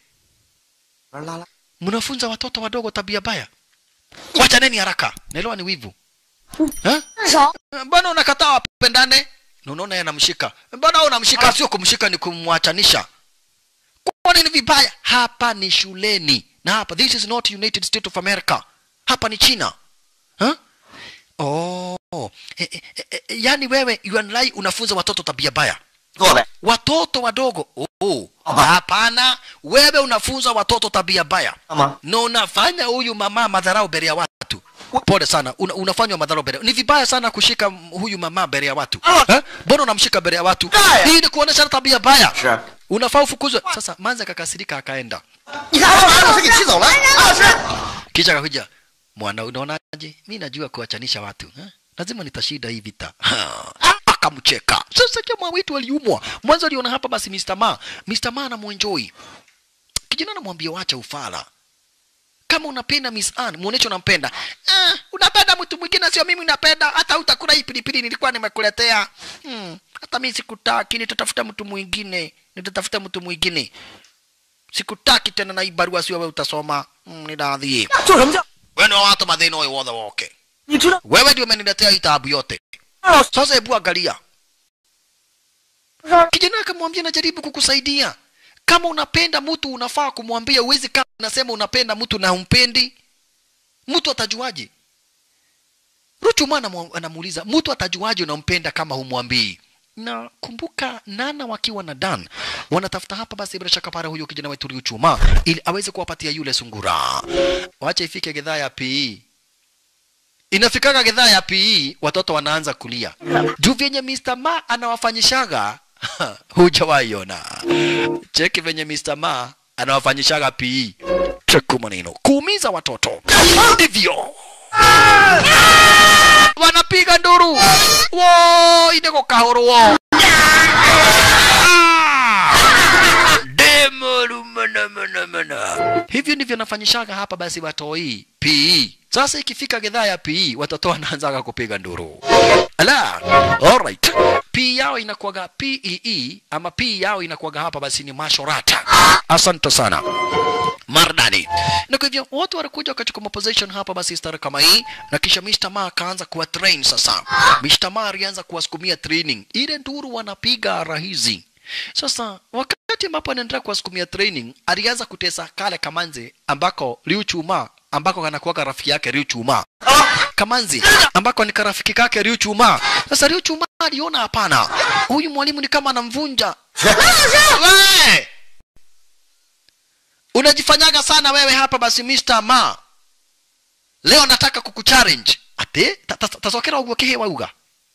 mnafunza watoto wadogo tabia baya wachaneni haraka naelewa ni wivu ha? 分手。 mbona unakataa wapendane na unaona yeye anamshika mbona wewe unamshika sio kumshika ni kumwachanisha kwani ni vibaya hapa ni shuleni na hapa this is not united states of america hapa ni china huh? oh e, e, e, e, yani wewe UNLI unafunza watoto tabia baya 做呗。 watoto wadogo oh. hapana wewe unafunza watoto tabia baya 干嘛？ na unafanya huyu mama madharau mbele ya watu pole sana una, unafanywa madharau mbele ni vibaya sana kushika m- huyu mama mbele ya watu Eh? mbona unamshika mbele ya watu Baya. hii ni kuonesha tabia baya 是。 unafaa ufukuzwe sasa manza akakasirika akaenda 你看我把老师给气走了。老师， kisha akakuja mwana unaonaje mi najua kuwachanisha watu eh? lazima nitashinda hii vita akamcheka sasa jamaa wetu aliumwa mwanzo aliona hapa basi Mr. Ma Mr. Ma anamwenjoi kijana anamwambia wacha ufala kama unapenda Miss Ann muoneshe unampenda ah, unapenda mtu mwingine sio mimi unapenda hata utakula hii pilipili nilikuwa nimekuletea hmm, hata mimi sikutaki nitatafuta mtu mwingine nitatafuta mtu mwingine sikutaki tena na hii barua sio wewe utasoma mm, niradhie 做什么叫？ wewe ni wa watu madhino wewe wothe woke 你知道 wewe ndio umeniletea hii taabu yote 老师 sasa hebu angalia kijana akamwambia najaribu kukusaidia kama unapenda mtu unafaa kumwambia uwezi kama unasema unapenda mtu na umpendi mtu atajuaje ruchuma anamu- anamuuliza mtu atajuaje unampenda kama humwambii na kumbuka nana wakiwa na dan wanatafuta hapa basi bila shaka para huyo kijana wetu Riuchuma ili aweze kuwapatia yule sungura wacha ifike gedhaa ya PE inafikaga gedhaa ya PE watoto wanaanza kulia juu vyenye Mr. Ma anawafanyishaga hujawaiona cheki venye Mr. Ma anawafanyishaga PE cheku maneno kuumiza watoto ndivyo wanapiga nduru wo ineko kahoro wo demorumanamana hivyo ndivyo nafanyishaga hapa basi watoi PE sasa ikifika gedhaa ya PE watoto wanaanzaga kupiga nduru ala alright P yao inakuwaga PEE ama P yao inakuwaga hapa basi ni mashorata asante sana mardani na kwa hivyo watu walikuja wakachukua position hapa basi stara kama hii na kisha Mr. Ma akaanza kuwa train sasa Mr. Ma alianza kuwasukumia training ile nduru wanapiga rahizi sasa wakati ambapo anaendelea kuwasukumia training alianza kutesa kale kamanzi ambako Liu Chuma ambako kanakuwaga rafiki yake Liu Chuma Kamanzi ambako ni karafiki kake Liu Chuma. Sasa Liu Chuma aliona hapana, huyu mwalimu ni kama anamvunja. We! unajifanyaga sana wewe hapa basi Mr. Ma leo nataka kukuchallenge ate Ta- ta- tacokera uguo kihi wauga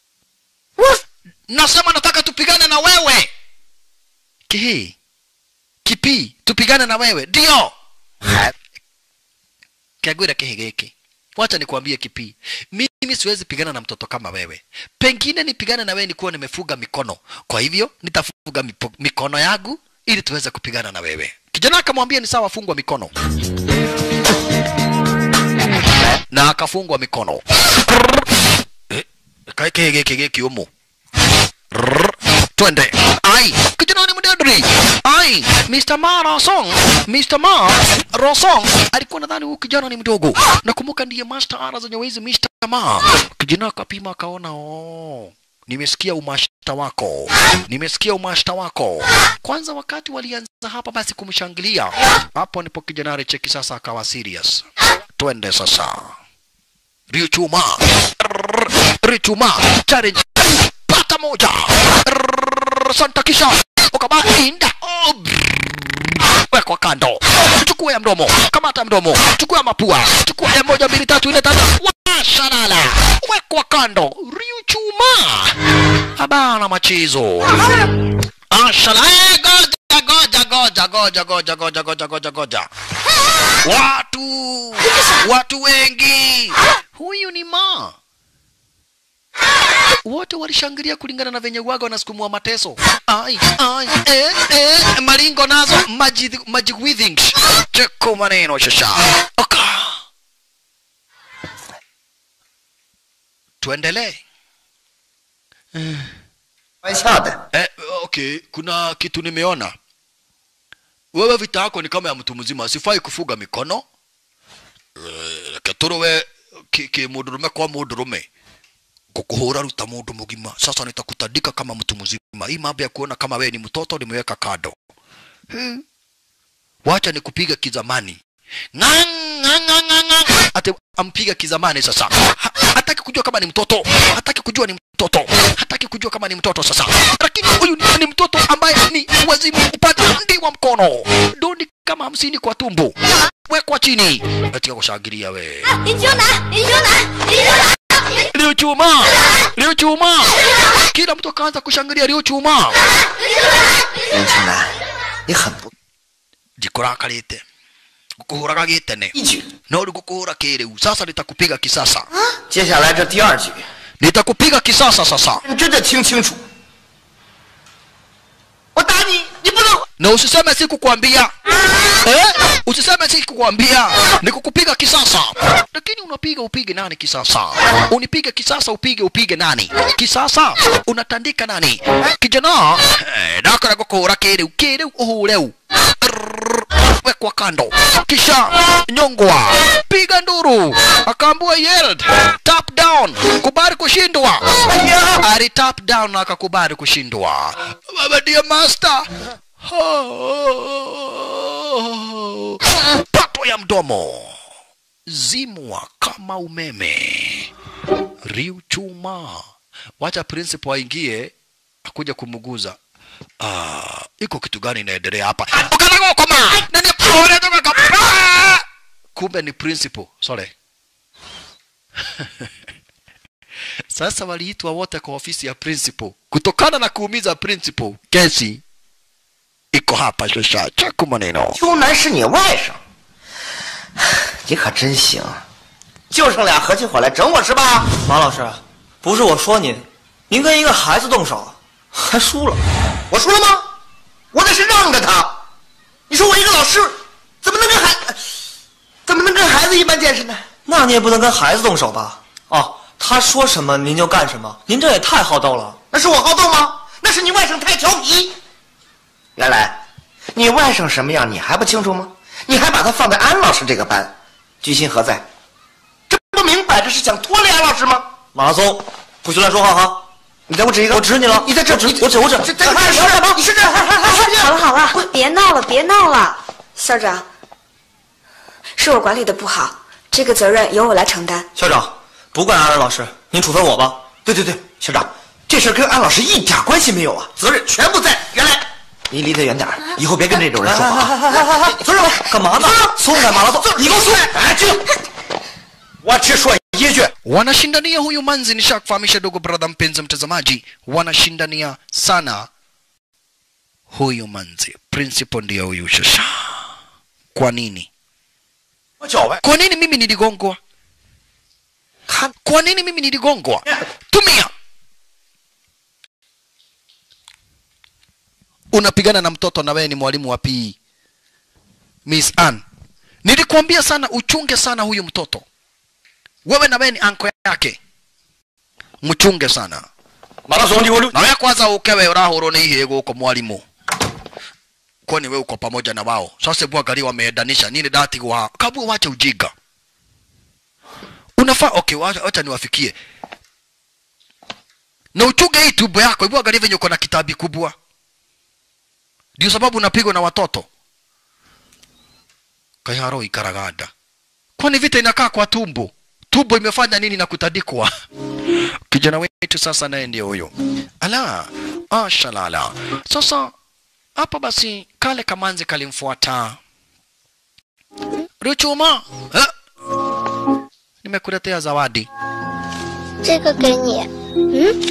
nasema nataka tupigane na wewe kihi kipi tupigane na wewe ndio kiagwira kihi giki wacha nikwambie kipi mimi siwezi pigana na mtoto kama wewe pengine nipigane na wewe nikuwa nimefuga mikono kwa hivyo nitafuga mipo, mikono yangu ili tuweze kupigana na wewe kijana akamwambia ni sawa fungwa mikono na akafungwa mikono Eh, kae kihi giki giki umu Rrrr. twende ai kijana ni mdedri ai Mr. Ma Rosong Mr. Ma Rosong alikuwa nadhani huyu kijana ni mdogo nakumbuka ndiye master ara zenye wizi Mr. Ma kijana akapima akaona oh nimesikia umashta wako nimesikia umashta wako kwanza wakati walianza hapa basi kumshangilia hapo ndipo kijana alicheki sasa akawa serious twende sasa Riuchuma Riuchuma challenge pata moja Rrrr, Santa kisha ukabainda Oh, brrr. wekwa kando chukua ya mdomo kamata mdomo chukua ya mapua chukua ya moja mbili tatu nne tano washalala wekwa kando riuchuma habana machizo ashala Eh, goja goja goja goja goja goja goja goja goja watu watu wengi huyu ni ma wote walishangilia kulingana na venye waga wanasukumua mateso ai ai eh, eh, maringo nazo maji maji withing cheko maneno shasha oka tuendelee 玩笑的， eh, okay kuna kitu nimeona wewe vita yako ni kama ya mtu mzima sifai kufuga mikono Eh, keturuwe ki, ki mundurume kwa mundurume kukuhura ruta mundu mugima sasa nitakutandika kama mtu mzima hii mambo ya kuona kama wewe ni mtoto nimeweka kado hmm. wacha nikupiga kizamani Ngang, ngang, ngang, ngang, ngang. ate ampiga kizamani sasa ha, hataki kujua kama ni mtoto hataki kujua ni mtoto hataki kujua kama ni mtoto sasa lakini huyu ni, ni mtoto ambaye ni wazimu upande ndi wa mkono doni kama hamsini kwa tumbo wekwa chini katika kushangilia we 你就拿，你就拿，你就拿。 Liu chuma Liu chuma kila mtu akaanza kushangilia Liu chuma 年轻人，你很不 jikurakarite gukuhuraga gitene 一举。 no gukuhura kiriu sasa nitakupiga kisasa 接下来这第二局， nitakupiga kisasa sasa 认真的听清楚。我打你，你不能。 na usiseme sikukwambia eh? usiseme sikukwambia ni kukupiga kisasa lakini unapiga upige nani kisasa unipige kisasa upige upige nani kisasa unatandika nani kijana eh, ndakora gukuhura kiriu kiriu uhureu Rrrr, wekwa kando kisha nyongwa piga nduru akaambua yelled tap down kubali kushindwa ali tap down na akakubali kushindwa baba ndiye master pato ya mdomo zimwa kama umeme riu chuma wacha principal aingie akuja kumuguza ah, iko kitu gani inaendelea hapa ukanagokoma nani pole toka kapa kumbe ni principal sorry sasa waliitwa wote kwa ofisi ya principal kutokana na kuumiza principal kesi iko hapa shosha chaku maneno 秋楠是你外甥，你可真行，就剩俩合起伙来整我是吧？ 马老师，不是我说您，您跟一个孩子动手，还输了。 我输了吗？我那是让着他。你说我一个老师，怎么能跟孩怎么能跟孩子一般见识呢？ 那你也不能跟孩子动手吧？哦，他说什么您就干什么，您这也太好斗了。 那是我好动吗？那是你外甥太调皮。原来，你外甥什么样你还不清楚吗？你还把他放在安老师这个班，居心何在？这不明摆着是想拖累安老师吗？ 马拉松，不许乱说话哈！ 你再给我指一个， 我指你了你在这我指我指我指这这你是你是这， 好了好了，别闹了，别闹了，校长，是我管理的不好，这个责任由我来承担。 校长，不怪安安老师，您处分我吧。 对对对，校长，这事儿跟安老师一点关系没有啊，责任全部在原来。 你离他远点儿，以后别跟这种人说话啊。 村长，干嘛呢？松开马拉松，你给我松开！ 哎，去！我只说一句， wanashindania huyu manzi nishakufahamisha ndugu brother mpenzi mtazamaji wanashindania sana huyu manzi principal ndiyo huyu shasha kwa nini 我脚呗。 kwa nini mimi niligongwa 看， kwa nini mimi niligongwa tumia unapigana na mtoto na wewe ni mwalimu wa PE Miss Ann nilikuambia sana uchunge sana huyu mtoto wewe na wewe ni anko yake mchunge sana 马拉松第五六。 na wewe kwanza ukewe urahurwo nĩ ihĩ gũkũ mwalimu kwani wewe uko pamoja na wao sasa hebu angalia wameendanisha nini datigwo haha kabu wache ujinga unafaa okay wacha, wacha niwafikie na uchunge hii tumbo yako hebu angalia venye uko na kitabi kubwa ndio sababu unapigwa na watoto kaiharo ikaragada kwani vita inakaa kwa tumbo tumbo imefanya nini na kutandikwa kijana wetu sasa naye ndio huyo ala ashalala sasa hapa basi kale kamanzi kalimfuata ruchuma eh? nimekuletea zawadi 这个给你。嗯，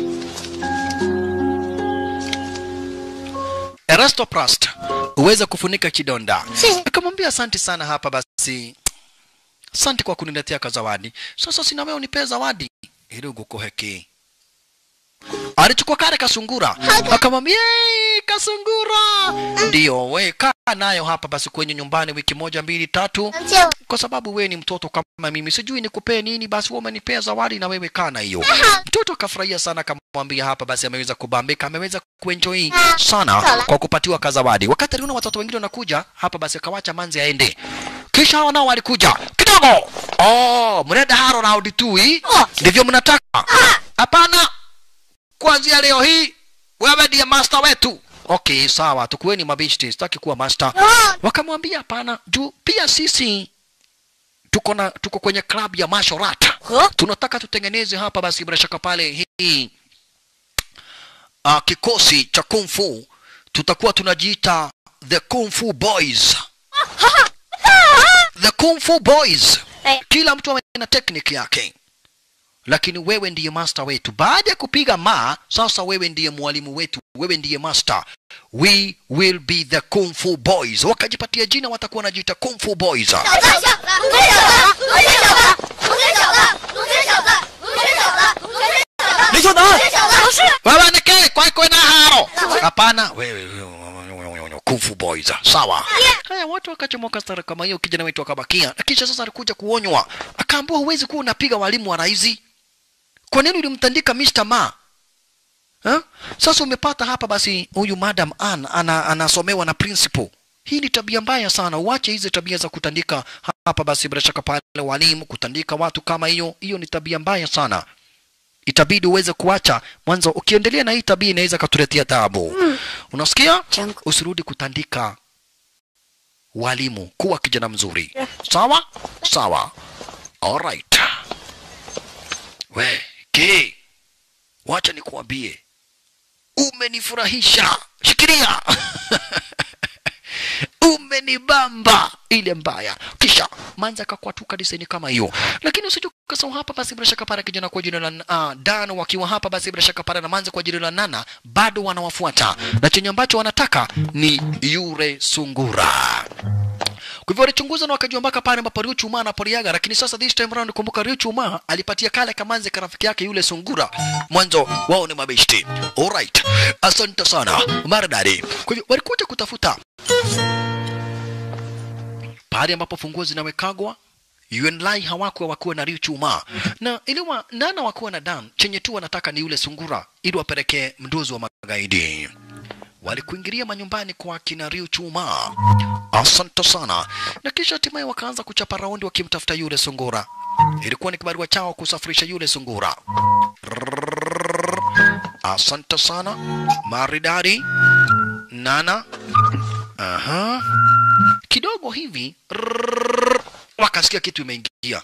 Erastoplast uweze kufunika kidonda. Si. Akamwambia asante sana hapa basi. Asante kwa kuniletea kazawadi. Sasa sina wewe unipee zawadi ili ugukoheki. Alichukua kale kasungura akamwambia "Yey, kasungura ndio we kaa nayo hapa basi kwenye nyumbani wiki moja mbili tatu 能借我？ kwa sababu we ni mtoto kama mimi sijui nikupee nini basi wewe umenipea zawadi na wewe kana hiyo mtoto akafurahia sana akamwambia hapa basi ameweza kubambika ameweza kuenjoy sana kwa kupatiwa kazawadi wakati aliona watoto wengine wanakuja hapa basi akawacha manzi aende kisha hao nao walikuja kidogo oh mnaenda haro raundi tu hii ndivyo mnataka hapana kuanzia leo hii wewe ndiye master wetu okay sawa tukueni mabishti sitaki kuwa master wakamwambia hapana juu pia sisi tuko na tuko kwenye club ya martial art tunataka tutengeneze hapa basi bila shaka pale hii uh, kikosi cha kung fu tutakuwa tunajiita the kung fu boys the kung fu boys Eh. kila mtu awe na technique yake lakini wewe ndiye master wetu baada ya kupiga ma sasa wewe ndiye mwalimu wetu wewe ndiye master we will be the kung fu boys wakajipatia jina watakuwa wanajiita kung fu boys 小子，小子，龙泉小子，龙泉小子，龙泉小子，龙泉小子，龙泉小子，龙泉小子， 林秀南， 小子，老师。 wewe ni ke kwa kwa na haro hapana wewe kung fu boys sawa haya watu wakachomoka stara kama hiyo kijana wetu akabakia na kisha sasa alikuja kuonywa akaambiwa huwezi kuwa unapiga walimu wa raizi kwa nini ulimtandika Mr. Ma ha? sasa umepata hapa basi huyu madam Ann ana, anasomewa na principal hii ni tabia mbaya sana uache hizi tabia za kutandika hapa basi bila shaka pale walimu kutandika watu kama hiyo hiyo ni tabia mbaya sana itabidi uweze kuacha mwanzo ukiendelea na hii tabia inaweza katuletea taabu unasikia Changu. usirudi kutandika walimu kuwa kijana mzuri sawa sawa alright we ke wacha nikuambie umenifurahisha shikilia umenibamba ile mbaya kisha manza akakwatuka diseni kama hiyo lakini usije ukasahau hapa basi bila shaka para kijana kwa jina la uh, Dan wakiwa hapa basi bila shaka para na manza kwa jina la Nana bado wanawafuata na chenye ambacho wanataka ni yure sungura kwa hivyo walichunguza na wakajua mpaka pale ambapo Ryu Chuma anapoliaga, lakini sasa this time round kumbuka Ryu Chuma alipatia kale kamanzi ka rafiki yake yule sungura. Mwanzo wao ni mabeshti. Alright. Asante sana. Maridadi. Kwa hivyo walikuja kutafuta pale ambapo funguo zinawekagwa UNLI hawakuwa wakuwa na Ryu Chuma na iliwa nana wakuwa na Dan, chenye tu wanataka ni yule sungura ili wapelekee mdozi wa magaidi. Walikuingilia manyumbani kwa kina Ryu Chuma. Asante sana. Na kisha hatimaye wakaanza kuchapa raundi wakimtafuta yule sungura. Ilikuwa ni kibarua chao kusafirisha yule sungura. Rrrr. Asante sana. Maridadi. Nana. Aha. Kidogo hivi rrrr, wakasikia kitu imeingia.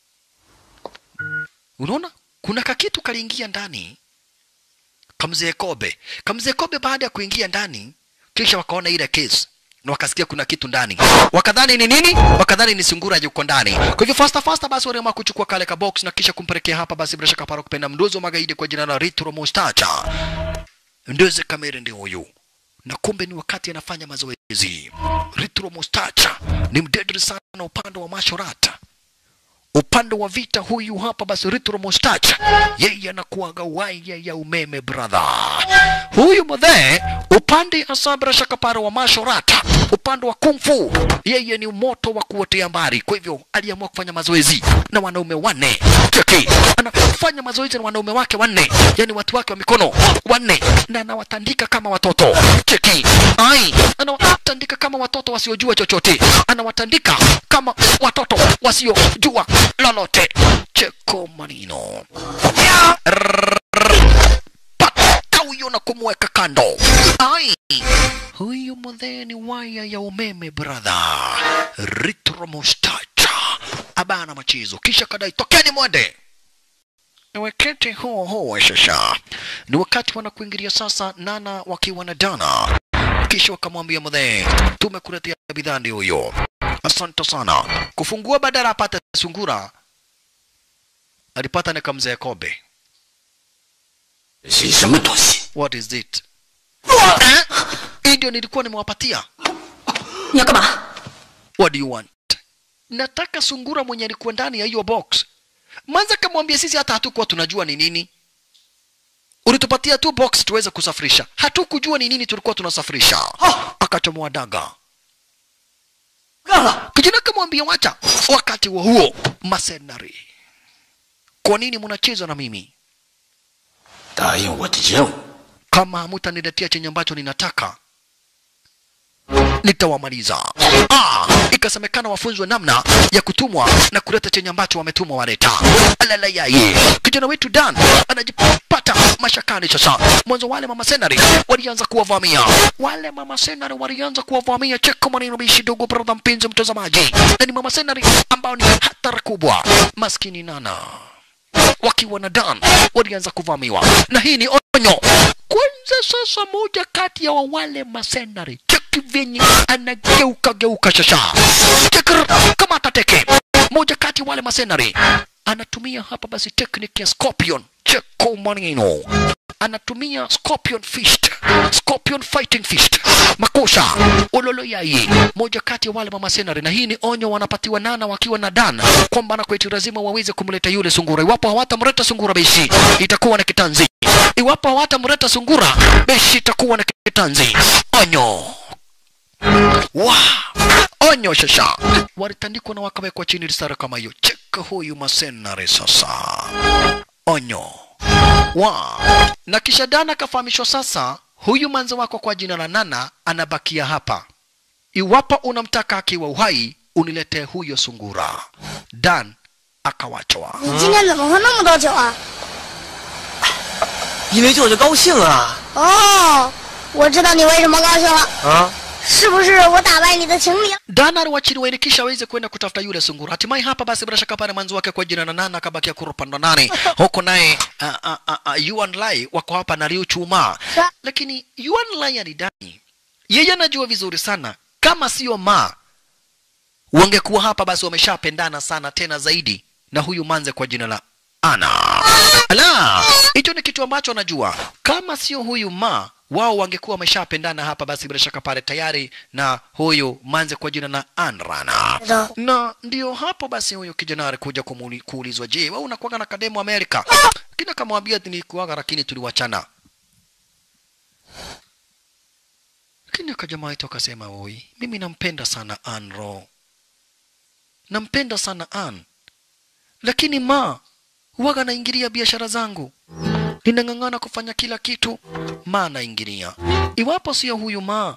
Unaona? Kuna kakitu kaliingia ndani kamzee Kobe. Kamzee Kobe baada ya kuingia ndani kisha wakaona ile case na wakasikia kuna kitu ndani wakadhani ni nini wakadhani ni sungura yuko ndani kwa hivyo fasta fasta basi waliamua kuchukua kale ka box na kisha kumpelekea hapa basi bila shaka para kupenda mdozi wa magaidi kwa jina la Ritro Mustacha ndoze kamera ndio huyu na kumbe ni wakati anafanya mazoezi Ritro Mustacha ni mdedri sana upande wa mashorata upande wa vita huyu hapa basi Ritro Mustacha yeye anakuaga waya ya umeme brother huyu mdhee upande hasa bila shaka para wa mashorata upande wa kungfu yeye ni moto wa kuotea mbari kwa hivyo aliamua kufanya mazoezi na wanaume wanne cheki anafanya mazoezi na wanaume wake wanne yani watu wake wa mikono wanne na anawatandika kama watoto cheki ai anawatandika kama watoto wasiojua chochote anawatandika kama watoto wasiojua lolote cheko manino pata huyo na kumweka kando ai huyu mudhee ni waya ya umeme brother ritro mustacha abana machezo kisha kadai tokeni mwende ni wakati huo huo sasa ni wakati wanakuingilia sasa nana wakiwa na dana kisha wakamwambia mudhee tumekuletea bidhaa ndio huyo asante sana kufungua badala apate sungura alipata nikamzee kobe 是什么东西？ what is it eh? hii ndio nilikuwa nimewapatia 你要干嘛？ what do you want nataka sungura mwenye alikuwa ndani ya hiyo box manza kamwambia sisi hata hatukuwa tunajua ni nini ulitupatia tu box tuweze kusafirisha hatukujua ni nini tulikuwa tunasafirisha akachomoa daga 干了！ kijana kamwambia wacha wakati wa huo masenari kwa nini mnacheza na mimi 答应我的任务， kama hamutaniletea chenye ambacho ninataka nitawamaliza. Ah, ikasemekana wafunzwe namna ya kutumwa na kuleta chenye ambacho wametumwa waleta. Alala yaye, kijana wetu Dan anajipata mashakani sasa. Mwanzo wale mama senari walianza kuwavamia, wale mama senari walianza kuwavamia. Cheka maneno bishi dogo, brother mpenzi mtazamaji, na ni mama senari ambao ni hatari kubwa, maskini nana wakiwa na Dan walianza kuvamiwa, na hii ni onyo kwanza. Sasa moja kati ya wa wale masenari cheki venye anageuka geuka shasha chekr kama atateke. Moja kati ya wale masenari anatumia hapa basi tekniki ya scorpion cheko maneno anatumia scorpion fist scorpion fighting fist makosha ololo yai moja kati ya wale mama senari na hii ni onyo wanapatiwa nana wakiwa na dan kwamba na kwetu lazima waweze kumleta yule sungura iwapo hawatamleta sungura beshi itakuwa na kitanzi iwapo hawatamleta sungura beshi itakuwa na kitanzi onyo wa onyo shasha walitandikwa na wakawekwa chini risara kama hiyo cheka huyu masenari sasa onyo wa na kisha Dan akafahamishwa sasa, huyu manzi wako kwa jina la Nana anabakia hapa. Iwapo unamtaka akiwa uhai, uniletee huyo sungura. Dan akawachwa. 你今天怎么喝那么多酒啊？ 因为舅舅高兴啊哦，我知道你为什么高兴了， 啊！ 是不是我打败你的情敌？ Dan aliwachiliwa ili kisha aweze kwenda kutafuta yule sungura. Hatimaye hapa basi bila shaka pale manzi wake kwa jina la Nana akabakia kurupanda nane huko naye uh, uh, uh, uh, Yuan Lai wako hapa na Liu Chuma, lakini Yuan Lai alidai yeye anajua vizuri sana kama sio ma wangekuwa hapa basi wameshapendana sana tena zaidi na huyu manze kwa jina la Ana. Ala, hicho ni kitu ambacho anajua. Kama sio huyu ma wao wangekuwa wameshapendana hapa basi bila shaka pale tayari na huyu manze kwa jina la Anrana. Na ndio hapo basi huyu kijana alikuja kumuli- kuulizwa, je, wewe unakuwaga na kademu Amerika? Kina kamwambia nilikuwaga lakini tuliwachana. Lakini akajamaa wetu akasema, oi, mimi nampenda sana Anro, nampenda sana An, lakini ma huwaga anaingilia biashara zangu, ninang'ang'ana kufanya kila kitu, ma anaingilia. Iwapo sio huyu ma,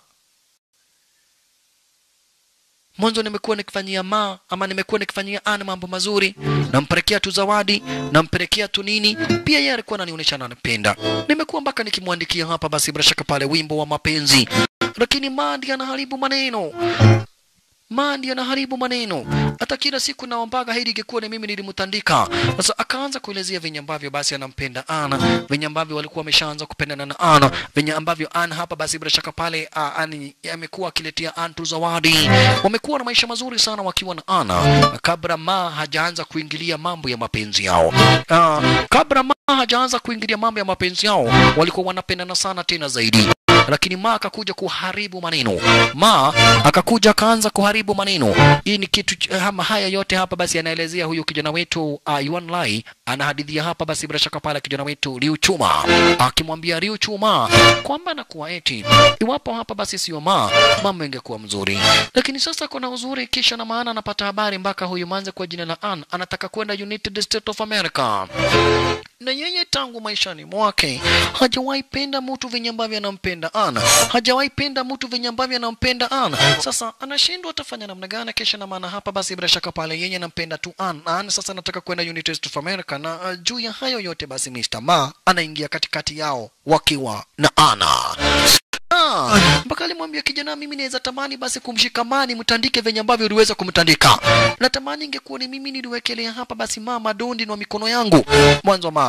mwanzo nimekuwa nikifanyia ma ama nimekuwa nikifanyia An mambo mazuri, nampelekea tu zawadi, nampelekea tu nini, pia yeye alikuwa ananionyesha ananipenda. Nimekuwa mpaka nikimwandikia hapa basi bila shaka pale wimbo wa mapenzi, lakini ma ndiye anaharibu maneno Ma ndiye anaharibu maneno. Hata kila siku naombaga heri ingekuwa ni mimi nilimtandika. Sasa akaanza kuelezea venye ambavyo basi anampenda Ana, venye ambavyo walikuwa wameshaanza kupendana na Ana, venye ambavyo Ana hapa basi bila shaka pale uh, ani amekuwa akiletea Antu zawadi. Wamekuwa na maisha mazuri sana wakiwa na Ana kabla Ma hajaanza kuingilia mambo ya mapenzi yao. Uh, kabla Ma hajaanza kuingilia mambo ya mapenzi yao, walikuwa wanapendana sana tena zaidi lakini Ma akakuja kuharibu maneno. Ma akakuja akaanza kuharibu maneno. Hii ni kitu ch- ama haya yote hapa basi anaelezea huyu kijana wetu uh, Yuan Lai anahadithia hapa basi bila shaka pale kijana wetu Liu Chuma akimwambia Liu Chuma kwamba anakuwa eti iwapo hapa basi sio Ma mambo ingekuwa mzuri, lakini sasa kuna uzuri kisha na maana anapata habari mpaka huyu manze kwa jina la An anataka kwenda United States of America na yeye tangu maishani mwake hajawahi penda mtu venye ambavyo anampenda Ana, hajawahi penda mtu venye ambavyo anampenda Ana. Sasa anashindwa atafanya namna gani? Kisha na maana hapa basi, bila shaka pale yeye anampenda tu Ana. Ana sasa anataka kwenda United States of America, na uh, juu ya hayo yote basi Mr. Ma anaingia katikati yao wakiwa na Ana. Ah, mpaka alimwambia kijana, mimi naweza tamani basi kumshikamani mtandike venye ambavyo uliweza kumtandika. Natamani ingekuwa ni mimi niliwekelea hapa basi mama dondi na mikono yangu mwanzo ma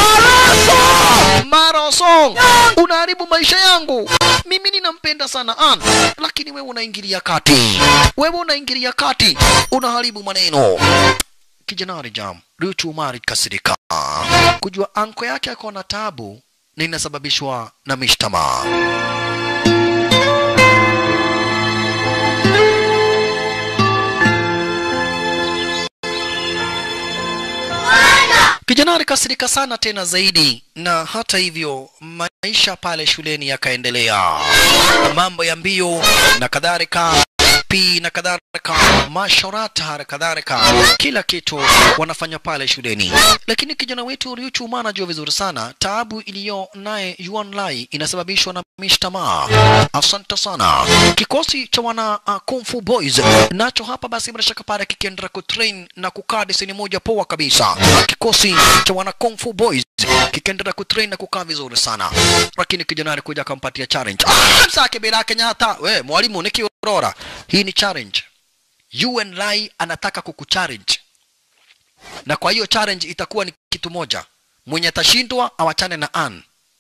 Marosong, unaharibu maisha yangu. Mimi ninampenda sana Ann, lakini wewe unaingilia kati, wewe unaingilia kati, unaharibu maneno. Kijana alijam Richu Umar kasirika kujua anko yake ako na tabu na inasababishwa na mishtama. Kijana alikasirika sana tena zaidi, na hata hivyo maisha pale shuleni yakaendelea, mambo ya mbio na kadhalika pi na kadhalika, mashorata na kadhalika, kila kitu wanafanya pale shuleni. Lakini kijana wetu Ryuchu Uma anajua vizuri sana taabu iliyo naye Yuan Lai inasababishwa na mishtama. Asante sana. Kikosi cha wana uh, Kung Fu Boys nacho hapa basi bila shaka pale kikiendelea kutrain na kukaa deseni moja poa kabisa. Kikosi cha wana Kung Fu Boys kikiendelea kutrain na kukaa vizuri sana, lakini kijana alikuja akampatia challenge. Ah, msake bila Kenyatta, we mwalimu nikiorora, hii ni challenge. UN Lai anataka kukuchallenge, na kwa hiyo challenge itakuwa ni kitu moja, mwenye atashindwa awachane na Ann.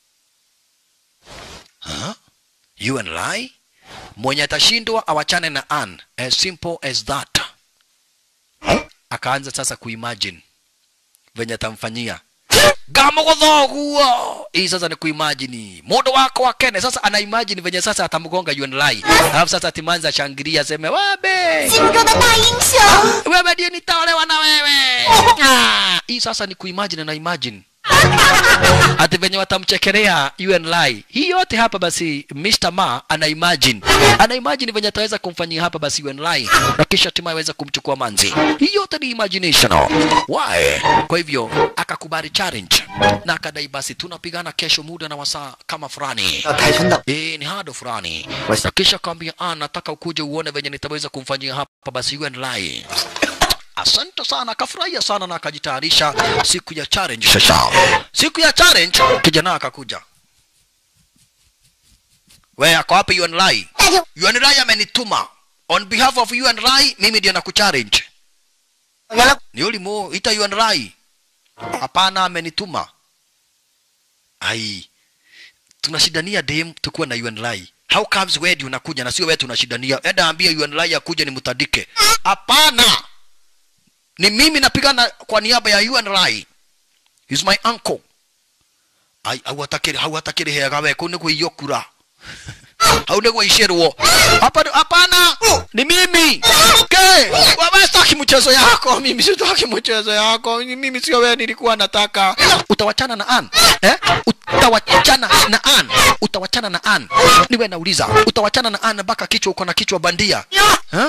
Huh? UN Lai mwenye atashindwa awachane na Ann, as simple as that. Akaanza sasa kuimagine venye atamfanyia gamo gothoguo hii sasa ni kuimagine mundo wako wa kene sasa ana imagine venye sasa atamgonga Yuan Lai alafu sasa timanza shangilia aseme wabe 心中的大英雄。 wewe ndiye nitaolewa na wewe Ah, hii sasa ni kuimagine na imagine ati venye watamchekelea UN Lai. Hii yote hapa basi Mr. Ma ana imagine. Ana imagine venye ataweza kumfanyia hapa basi UN Lai na kisha hatimaye aweza kumchukua manzi. Hii yote ni imagination. Why? Kwa hivyo akakubali challenge na akadai basi tunapigana kesho muda na wasaa kama fulani. 要跆拳道， Eh, ni hado fulani. Wasi- Na kisha kaambia ah, nataka ukuje uone venye nitaweza kumfanyia hapa basi UN Lai. Asante sana, akafurahia sana na akajitayarisha siku ya challenge. Sasa siku ya challenge, kijana akakuja. We ako wapi UN Lai? UN Lai amenituma on behalf of UN Lai, mimi ndio nakuchallenge. 原来 Ni ulimo ita UN Lai? Hapana, amenituma. Ai, tunashidania dem tukuwa na UN Lai. How comes wewe ndio unakuja na sio wewe tunashidania? Enda ambia UN Lai akuje nimtandike. Hapana, ni mimi napigana kwa niaba ya UN Lai. He's my uncle. Ai, hawatakiri hawatakiri hega we kuni kuiyokura. haune kuishirwo hapa hapana ni mimi ke wewe sitaki mchezo yako mimi sitaki mchezo yako mimi sio wewe nilikuwa nataka utawachana na Ann eh utawachana na Ann utawachana na Ann niwe nauliza utawachana na Ann mpaka kichwa uko na kichwa bandia eh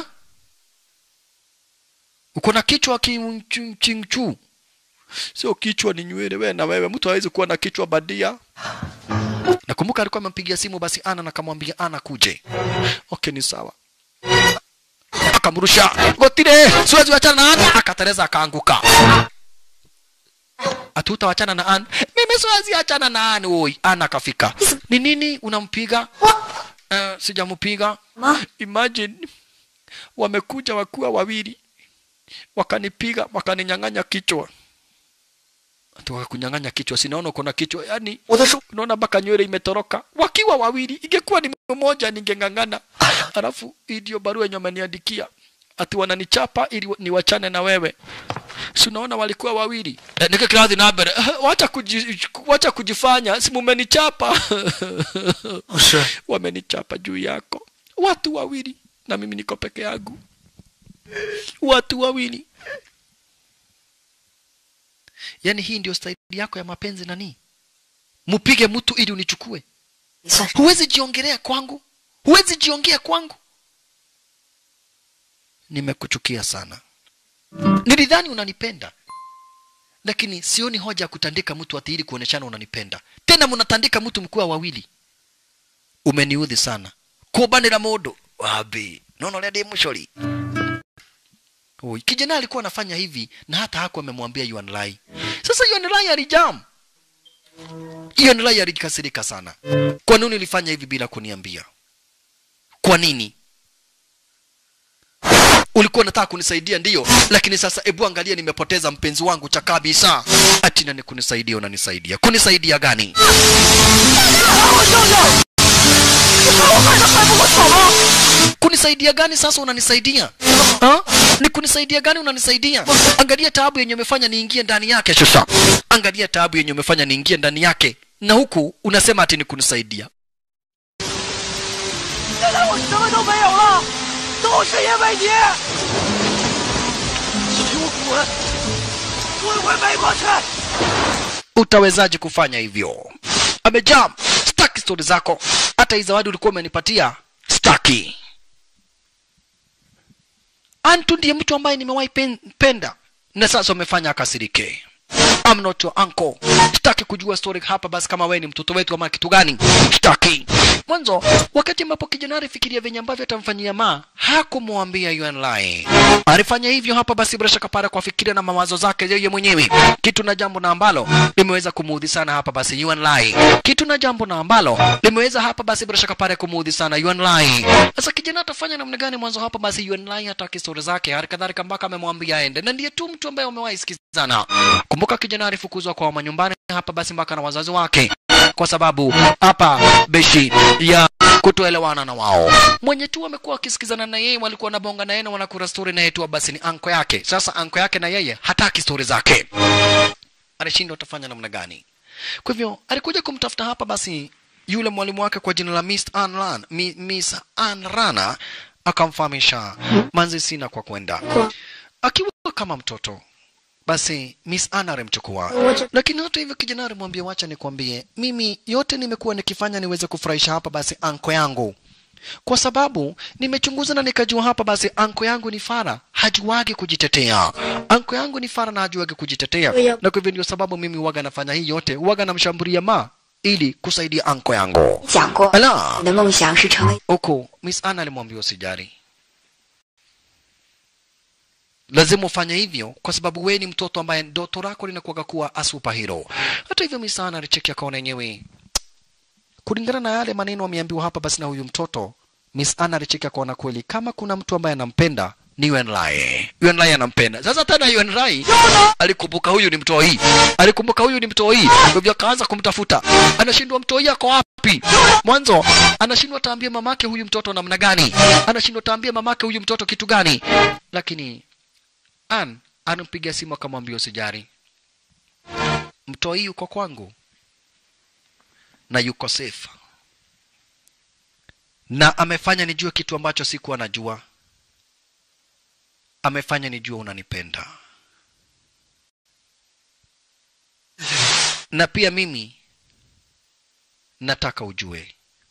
uko na kichwa kimchingchu sio kichwa ni nywele wewe na wewe mtu hawezi kuwa na kichwa bandia Nakumbuka alikuwa amempigia simu basi Ana na akamwambia Ana kuje. Okay, ni sawa. Akamrusha gotire, siwezi wachana na Ana, akatereza akaanguka. Atuta wachana na Ana. Mimi siwezi achana na Ana. Oi, Ana akafika. Ni nini unampiga? Uh, sijampiga. Ma? Imagine wamekuja wakuwa wawili wakanipiga wakaninyang'anya kichwa Ati wakakunyang'anya kichwa sinaona uko na kichwa yani 我的手， unaona mpaka nywele imetoroka wakiwa wawili ingekuwa ni mmoja ningeng'ang'ana alafu hii ndio barua yenye wameniandikia ati wananichapa ili niwachane na wewe si unaona walikuwa wawili eh, nike kiradhi na mbere wacha kuji, wacha kujifanya si mumenichapa 是 wamenichapa juu yako watu wawili na mimi niko peke yangu watu wawili yaani hii ndio staili yako ya mapenzi nani mupige mtu ili unichukue 也算是 huwezi jiongelea kwangu huwezi jiongea kwangu nimekuchukia sana nilidhani unanipenda lakini sioni hoja ya kutandika mtu ati ili kuoneshana unanipenda tena mnatandika mtu mkuwa wawili umeniudhi sana kubanira mundu wabi nono ria ndi mucori Oi, kijana alikuwa anafanya hivi na hata hakuwa amemwambia Yuan Lai. Sasa Yuan Lai alijam. Yuan Lai alikasirika sana. Kwa nini ulifanya hivi bila kuniambia? Kwa nini? Ulikuwa unataka kunisaidia ndiyo, lakini sasa ebu angalia nimepoteza mpenzi wangu cha kabisa. Ati nani kunisaidia unanisaidia? Kunisaidia gani? kunisaidia gani sasa unanisaidia ha? ni kunisaidia gani unanisaidia angalia taabu yenye umefanya niingie ndani yake sasa angalia taabu yenye umefanya niingie ndani yake na huku unasema ati ni kunisaidia 现在我什么都没有了，都是因为你！给我滚！滚回美国去！ utawezaje kufanya hivyo amejam staki stori zako hata hii zawadi ulikuwa umenipatia staki antu ndiye mtu ambaye nimewahi pen, penda na sasa umefanya akasirike I'm not your uncle. Sitaki kujua story hapa basi kama wewe ni mtoto wetu ama kitu gani. Sitaki. Mwanzo wakati ambapo kijana alifikiria venye ambavyo atamfanyia ma hakumwambia Yuan Lai. Alifanya hivyo hapa basi bila shaka para kwa fikiria na mawazo zake yeye mwenyewe. Kitu na jambo na ambalo limeweza kumuudhi sana hapa basi Yuan Lai. Kitu na jambo na ambalo limeweza hapa basi bila shaka para kumuudhi sana Yuan Lai. Sasa kijana atafanya namna gani mwanzo hapa basi Yuan Lai hataki story zake. Hali kadhalika mpaka amemwambia aende. Na ndiye tu mtu ambaye wamewahi sikizana. Kumbuka kijana alifukuzwa kwa manyumbani hapa basi mpaka na wazazi wake kwa sababu hapa beshi ya kutoelewana na wao. Mwenye tu amekuwa akisikizana na yeye, walikuwa wanabonga na yeye na wanakura story na yeye tu, basi ni anko yake. Sasa anko yake na yeye hataki story zake, anashindwa atafanya namna gani? Kwa hivyo alikuja kumtafuta hapa basi yule mwalimu wake kwa jina la Miss Ann Ran, Mi- Miss Ann Rana akamfahamisha manzi sina kwa kwenda akiwa kama mtoto basi Miss Anna alimchukua, lakini hata hivyo kijana alimwambia, wacha nikwambie, mimi yote nimekuwa nikifanya niweze kufurahisha hapa basi anko yangu, kwa sababu nimechunguza na nikajua hapa basi anko yangu ni fara, hajuagi kujitetea. Anko yangu ni fara na hajuagi kujitetea, na kwa hivyo ndio sababu mimi waga nafanya hii yote, waga namshambulia ma ili kusaidia anko yangu. 讲过， Ala 你的梦想是成为 huku Miss Anna alimwambia usijali, lazima ufanye hivyo kwa sababu wewe ni mtoto ambaye ndoto lako linakuwaga kuwa a superhero. Hata hivyo Miss Anna alicheki akaona yenyewe kulingana na yale maneno ameambiwa hapa basi na huyu mtoto, Miss Anna alicheki akaona kweli kama kuna mtu ambaye anampenda ni Yuan Lai. Yuan Lai anampenda. Sasa tena Yuan Lai alikumbuka huyu ni mtoi. Alikumbuka huyu ni mtoi. Kwa hivyo akaanza kumtafuta. Anashindwa mtoi ako wapi? Mwanzo anashindwa taambia mamake huyu mtoto namna gani? Anashindwa taambia mamake huyu mtoto kitu gani? Lakini Ann anampigia simu akamwambia usijari. Mtoi yuko kwangu na yuko safe. Na amefanya nijue kitu ambacho sikuwa najua amefanya nijua unanipenda na pia mimi nataka ujue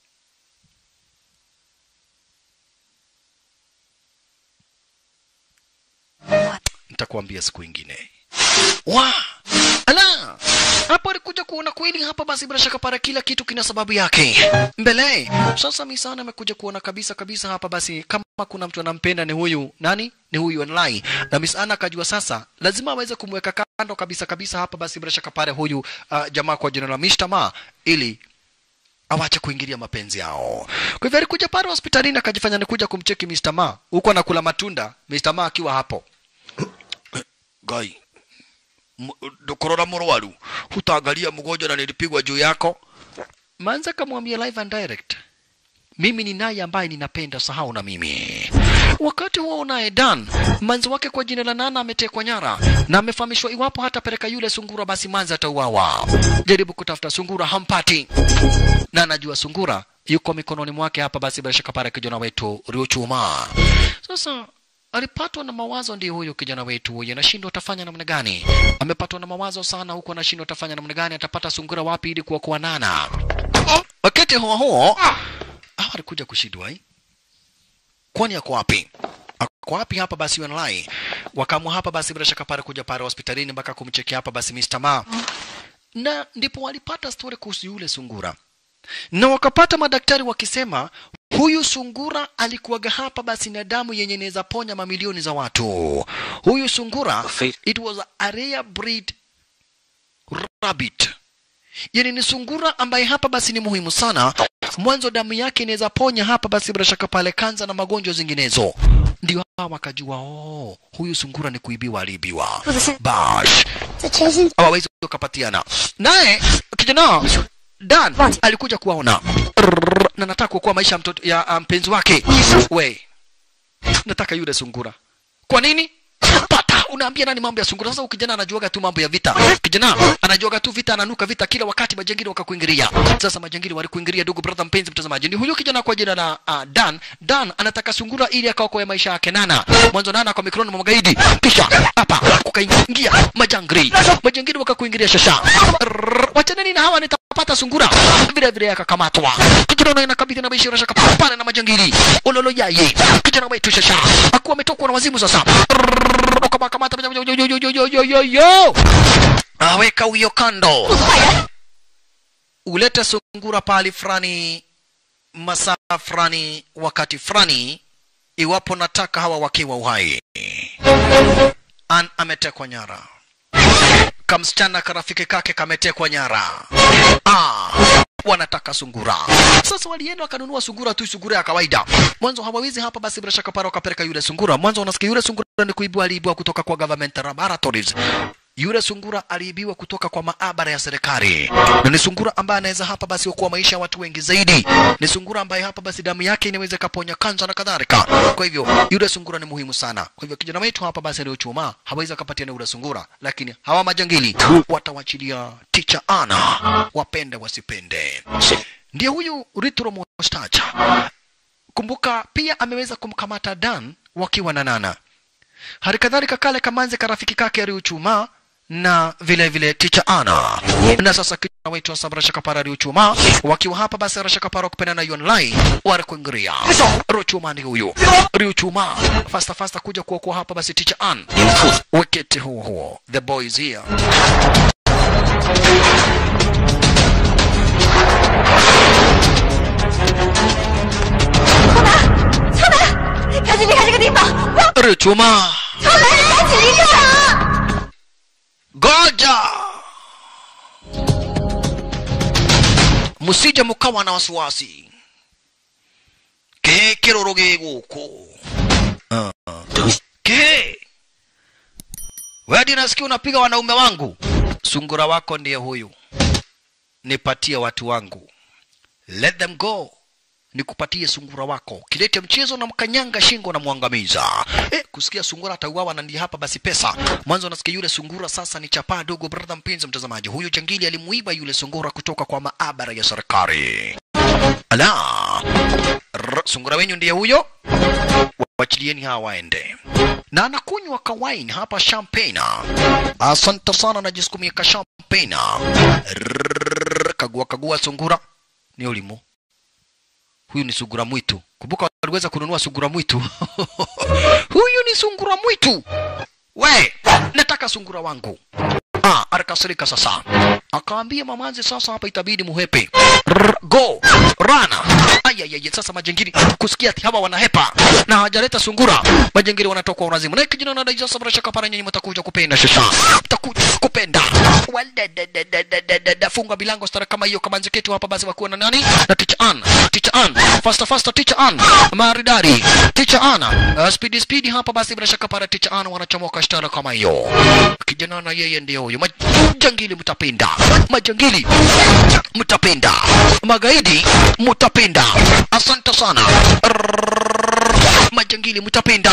nitakuambia siku ingine wa ala hapo alikuja kuona kweli hapa basi bila shaka para kila kitu kina sababu yake mbele sasa misana amekuja kuona kabisa kabisa hapa basi kama kuna mtu anampenda ni huyu nani ni huyu online na Miss Anna akajua sasa lazima aweze kumweka kando kabisa kabisa hapa basi bila shaka pale huyu uh, jamaa kwa jina la Mr. Ma ili awache kuingilia mapenzi yao. Kwa hivyo alikuja pale hospitalini akajifanya nikuja kumcheki Mr. Ma huko anakula matunda, Mr. Ma akiwa hapo. Gai, dokorora murwaru, utaangalia mgonjwa na nilipigwa juu yako. Manza kamwambia live and direct, mimi ni naye ambaye ninapenda, sahau na mimi. Wakati huo naye Dan manzi wake kwa jina la Nana ametekwa nyara na amefahamishwa iwapo hatapeleka yule sungura, basi manzi atauawa. Jaribu kutafuta sungura, hampati na anajua sungura yuko mikononi mwake hapa, basi bila shaka pale kijana wetu Riochuma. Sasa alipatwa na mawazo, ndiyo huyo kijana wetu huyo, anashindwa atafanya namna gani. Amepatwa na mawazo sana huko, anashindwa atafanya namna gani, atapata sungura wapi ili kuokoa Nana. Wakati huo huo, hawa alikuja kushindwa eh? kwani ako wapi? Ako wapi hapa basi wanalai? Wakamwa hapa basi bila shaka pale kuja pale hospitalini mpaka kumchekia hapa basi Mr. Ma. Na ndipo walipata story kuhusu yule sungura. Na wakapata madaktari wakisema huyu sungura alikuwaga hapa basi na damu yenye inaweza ponya mamilioni za watu. Huyu sungura it was a rare breed rabbit. Yani ni sungura ambaye hapa basi ni muhimu sana. Mwanzo damu yake inaweza ponya hapa basi bila shaka pale kanza na magonjwa zinginezo. Ndio hawa wakajua, oh, huyu sungura ni kuibiwa, aliibiwa. Bash hawawezi wakapatiana naye. Kijana Dan alikuja kuwaona Rrrr, na nataka kuokoa maisha ya mtoto ya ah, mpenzi wake. We, nataka yule sungura. Kwa nini? Pata, unaambia nani mambo ya sungura? Sasa ukijana anajuaga tu mambo ya vita. Kijana anajuaga tu vita, ananuka vita kila wakati, majangili wakakuingilia. Sasa majangili walikuingilia, ndugu brother, mpenzi mtazamaji, ni huyo kijana kwa jina la uh, Dan. Dan anataka sungura ili akaokoe maisha yake Nana. Mwanzo Nana kwa mikononi mwa magaidi, kisha hapa kukaingia majangili, majangili wakakuingilia shasha. Rrrr, Wachaneni na hawa, nitapata sungura. Vile vile akakamatwa. Kijana na inakabidhi na maisha shaka pale na majangili. Ololo yaye. Kijana wetu shasha. Akuwa ametokwa na wazimu sasa. Rrrr, Wakakamata yo yo yo yo yo yo yo yo. Aweka huyo kando. Ulete sungura pali fulani masaa fulani wakati fulani iwapo nataka hawa wakiwa uhai. An ametekwa nyara kamsichana karafiki kake kametekwa nyara. Ah, wanataka sungura. Sasa walienda wakanunua sungura tu, sungura ya kawaida. Mwanzo hawawezi hapa, basi bila shaka para wakapeleka yule sungura. Mwanzo wanasikia yule sungura ni kuibua, aliibua kutoka kwa government laboratories. Yule sungura aliibiwa kutoka kwa maabara ya serikali, na ni sungura ambaye anaweza hapa basi kuokoa maisha ya watu wengi zaidi. Ni sungura ambaye hapa basi damu yake inaweza kaponya kansa na kadhalika. Kwa hivyo yule sungura ni muhimu sana. Kwa hivyo kijana wetu hapa basi aliyochuma hawezi akapatia yule sungura, lakini hawa majangili watawachilia ticha ana, wapende wasipende. Ndiye huyu Ritro Mustacha. Kumbuka pia ameweza kumkamata Dan wakiwa na Nana. Hali kadhalika kale kamanze karafiki kake aliuchuma na vile vile ticha ana na sasa kijana wetu wa sabra shakapara aliuchuma wakiwa hapa basi rashakapara kupenda na yonlai warakuingiria rochuma ni huyu riuchuma fasta fasta kuja kuokoa hapa basi ticha an wiketi huo huo the boys here riuchuma goja musije mukawa na wasiwasi ke kiroro giguku ke wedi nasikia unapiga wanaume wangu sungura wako ndiye huyu nipatie watu wangu let them go nikupatie sungura wako kilete mchezo na mkanyanga shingo na mwangamiza eh, kusikia sungura atauawa na ndiye hapa basi pesa mwanzo nasikia yule sungura sasa ni chapaa dogo brother mpenzi mtazamaji huyu jangili alimuiba yule sungura kutoka kwa maabara ya serikali ala Rr, sungura wenyu ndiye huyo wachilieni hawa waende na anakunywa kawaini hapa champagne asante sana najisukumia ka champagne Rrrr, kagua kagua sungura ni ulimo huyu ni sungura mwitu kumbuka waliweza kununua sungura mwitu huyu ni sungura mwitu we nataka sungura wangu ah, alikasirika sasa akaambia mamanzi sasa hapa itabidi muhepe Rrr, go rana ayayaya sasa majengiri kusikia ati hawa wanahepa na hawajaleta sungura majengiri wanatoka urazimu na kijana na sasa bila shaka para nyinyi mtakuja kupenda sasa mtakuja kupenda Wadadadadadadada. funga bilango stara kama hiyo kama nziketu hapa basi wakuwa na nani na teacher Ann teacher Ann faster faster teacher Ann maridadi teacher Ann uh, speedy speedy hapa basi bila shaka para teacher Ann wanachomoka stara kama hiyo kijana na yeye ndio huyo majangili mtapenda majangili mtapenda magaidi mtapenda asante sana Rrrr. majangili mtapenda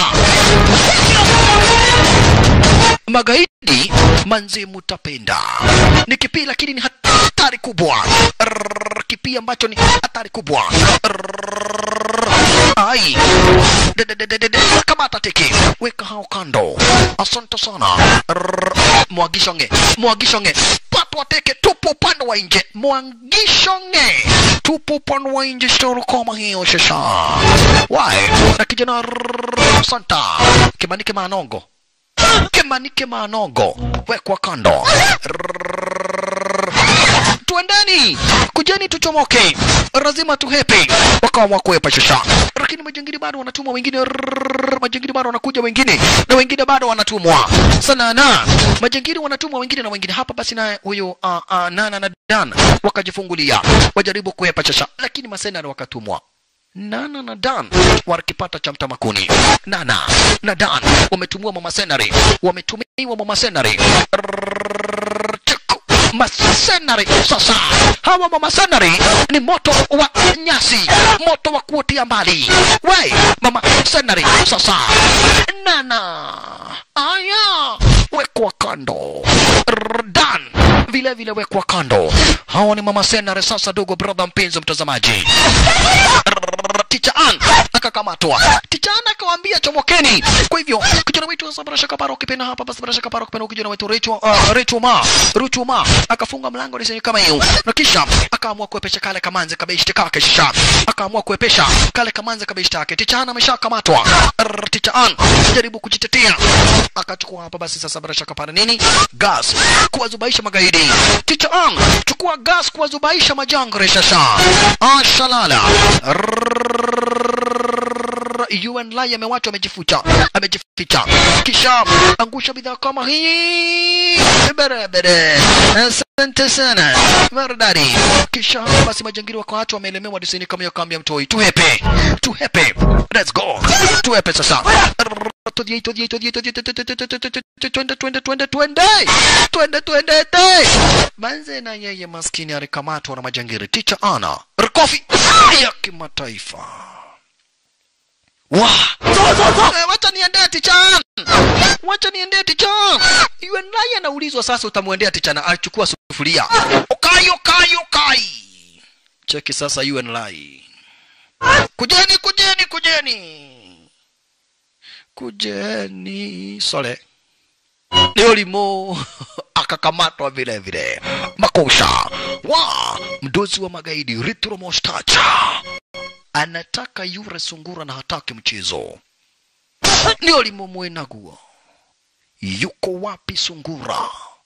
magaidi manzi mutapenda ni kipii lakini ni hatari kubwa Rrrr, kipii ambacho ni hatari kubwa Rrrr, ai De- de- de- de- de- de. kamata teke weka hao kando asante sana Rrrr, mwagishonge mwagishonge patwa teke tupo upande wa nje mwagishonge tupo upande wa nje storo kama hiyo shasha wae na kijana Rrrr, santa kimanike manongo kemanike manogo wekwa kando Rrrr. twendeni kujeni tuchomoke lazima tuhepe wakawa kuhepa shasha lakini majangili bado wanatumwa wengine Rrrr. majangili bado wanakuja wengine na wengine bado wanatumwa sana na majangili wanatumwa wengine na wengine hapa basi na huyo uh, uh, nana na dan wakajifungulia wajaribu kuhepa shasha lakini masenari wakatumwa Nana na Dan wakipata cha mtamakuni. Nana na Dan wametumiwa mama senari, wametumiwa mama senari. Rrrr, chuku, Masenari sasa, hawa mama senari ni moto wa nyasi, moto wa kuotia mbali. We mama senari sasa, Nana aya wekwa kando. Rrrr, Dan vile vile wekwa kando. Hawa ni mama senari sasa, dogo brother, mpenzi mtazamaji ticha an akakamatwa ticha an akawaambia chomokeni kwa hivyo kijana wetu sasa bila shaka paro kipenda hapa basi bila shaka paro kipenda kijana wetu Recho uh, Recho ma Recho ma akafunga mlango ni kama hiyo na kisha akaamua kuepesha kale kamanze kabishti kake shisha akaamua kuepesha kale kamanze kabishti yake ticha an ameshakamatwa Rrr, ticha an jaribu kujitetea akachukua hapa basi sasa bila shaka paro nini gas kuwazubaisha magaidi ticha an chukua gas kuwazubaisha majangre sasa ashalala UN Lai amewachwa amejifucha amejificha kisha angusha bidhaa kama hii barabara asante sana maridadi kisha basi majangili wakaachwa wameelemewa disini kama hiyo kambi ya mtoi tuhepe tuhepe let's go tuhepe sasa Todie, todie, todie, todie, todie, todie, todie, todie, todie, twende twende twende twende twende twende te manze na yeye maskini alikamatwa na majangili ticha ana rikofi ya kimataifa wa Eh, wacha niendee tichan wacha niendee tichan iwe naye anaulizwa sasa utamwendea tichana achukua sufuria okai okai okai cheki sasa UN lai kujeni kujeni kujeni kujeni sole ni ulimo akakamatwa vile vile makosha wa mdozi wa magaidi ritro mostacha anataka yure sungura na hataki mchezo ndio limomwenaguo yuko wapi sungura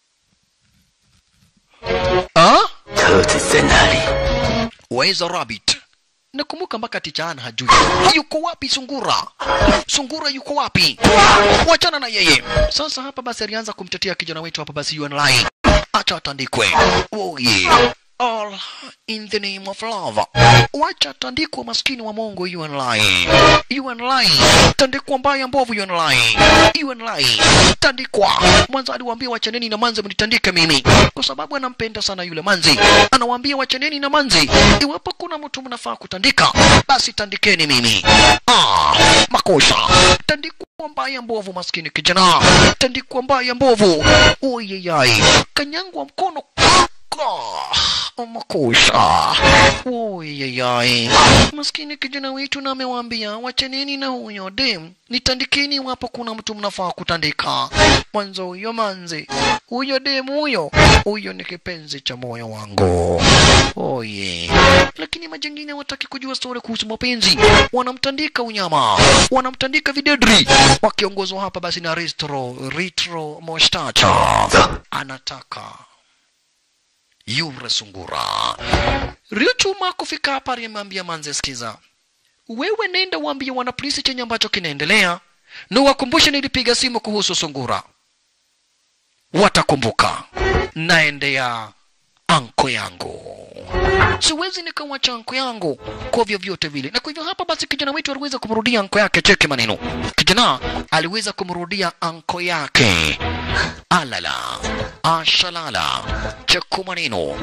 ah? 车子在哪里？ Where's the rabbit? Nakumbuka mpaka tichaana hajui yuko wapi sungura. Sungura yuko wapi? Wachana na yeye. Sasa hapa basi alianza kumtetea kijana wetu hapa basi UNLI. Acha atandikwe. Oh yeah. All in the name of love. Wacha tandikwa maskini wa Mungu UNLI. UNLI. Tandikwa mbaya mbovu UNLI. UNLI. Tandikwa. Mwanzo aliwaambia wachaneni na manzi mnitandike mimi. Kwa sababu anampenda sana yule manzi. Anawaambia wachaneni na manzi. Iwapo kuna mtu mnafaa kutandika, basi tandikeni mimi. Ah, makosa. Tandikwa mbaya mbovu maskini kijana. Tandikwa mbaya mbovu. Oyeyai. Kanyangwa mkono Ka- makosa oyeyai maskini kijana wetu na amewaambia wachaneni na huyo dem nitandikeni iwapo kuna mtu mnafaa kutandika mwanzo huyo manzi huyo dem huyo huyo ni kipenzi cha moyo wangu oye lakini majengine wataki kujua stori kuhusu mapenzi wanamtandika unyama wanamtandika videdri wakiongozwa hapa basi na retro retro mostacha anataka yure sungura Riochuma kufika hapa alimwambia Manze, sikiza, wewe nenda waambie wanapolisi chenye ambacho kinaendelea na wakumbushe nilipiga simu kuhusu sungura. Watakumbuka. Naendea anko yangu, siwezi nikawacha anko yangu kwa vyovyote vile. Na kwa hivyo hapa basi, kijana wetu aliweza kumrudia anko yake. Cheke maneno, kijana aliweza kumrudia anko yake. Alala ashalala, cheku maneno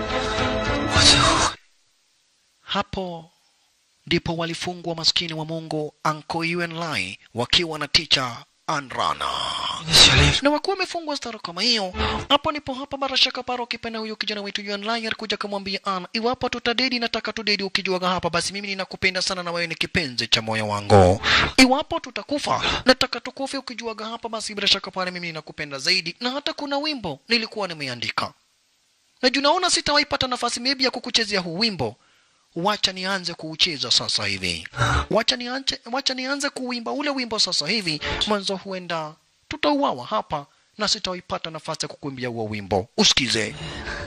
hapo ndipo walifungwa maskini wa Mungu Anko Yuen Lai wakiwa na ticha Anrana na wakuwa wamefungwa stara kama hiyo. Hapo ndipo hapa bara shaka paro kipenda huyo kijana wetu Yuen Lai alikuja kumwambia An, iwapo tutadedi, nataka tudedi ukijuaga hapa, basi mimi ninakupenda sana na wewe ni kipenzi cha moyo wangu. Iwapo tutakufa, nataka tukufe ukijuaga hapa, basi bila shaka pale mimi ninakupenda zaidi, na hata kuna wimbo nilikuwa nimeandika na juu naona sitawahi pata nafasi maybe ya kukuchezea huu wimbo wacha nianze kuucheza sasa hivi wacha nianze, wacha nianze kuimba ule wimbo sasa hivi mwanzo huenda tutauawa hapa na sitawaipata nafasi ya kukuimbia huo wimbo usikize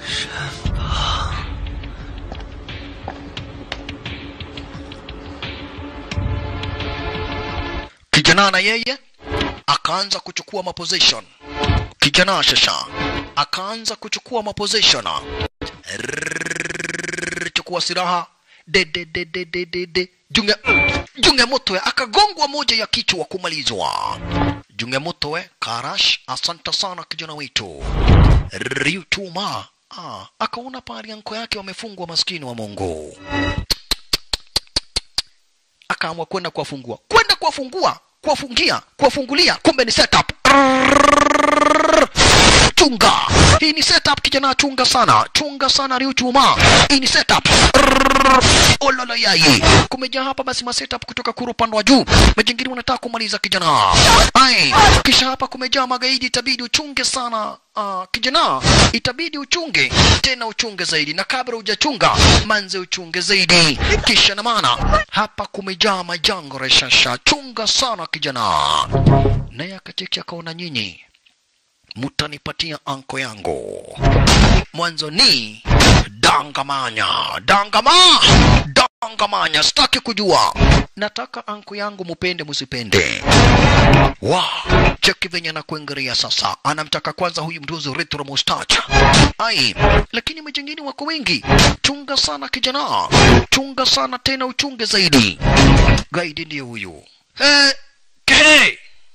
kijana na yeye akaanza kuchukua maposition kijana shasha akaanza kuchukua maposition Rrrr, chukua silaha de de de de de de de junge junge mutwe akagongwa moja ya kichwa kumalizwa junge mutwe karash asante sana kijana wetu riutuma ah, akaona pahali anko yake wamefungwa maskini wa mungu akaamua kwenda kuwafungua kwenda kuwafungua kuwafungia kuwafungulia kumbe ni setup chunga hii ni setup kijana chunga sana chunga sana riuchuma hii ni setup ololo yai kumejaa hapa basi ma setup kutoka kuru upande wa juu majingiri wanataka kumaliza kijana ai kisha hapa kumejaa magaidi itabidi uchunge sana uh, kijana itabidi uchunge tena uchunge zaidi na kabla hujachunga manze uchunge zaidi kisha na maana hapa kumejaa majango reshasha chunga sana kijana naye akacheki akaona nyinyi mutanipatia anko yangu mwanzo ni dangamanya dangama dangamanya sitaki kujua nataka anko yangu mupende musipende wa cheki venye anakuingiria sasa anamtaka kwanza huyu mduzi retro mustache ai lakini majengini wako wengi chunga sana kijana chunga sana tena uchunge zaidi gaidi ndiye huyu hey, hey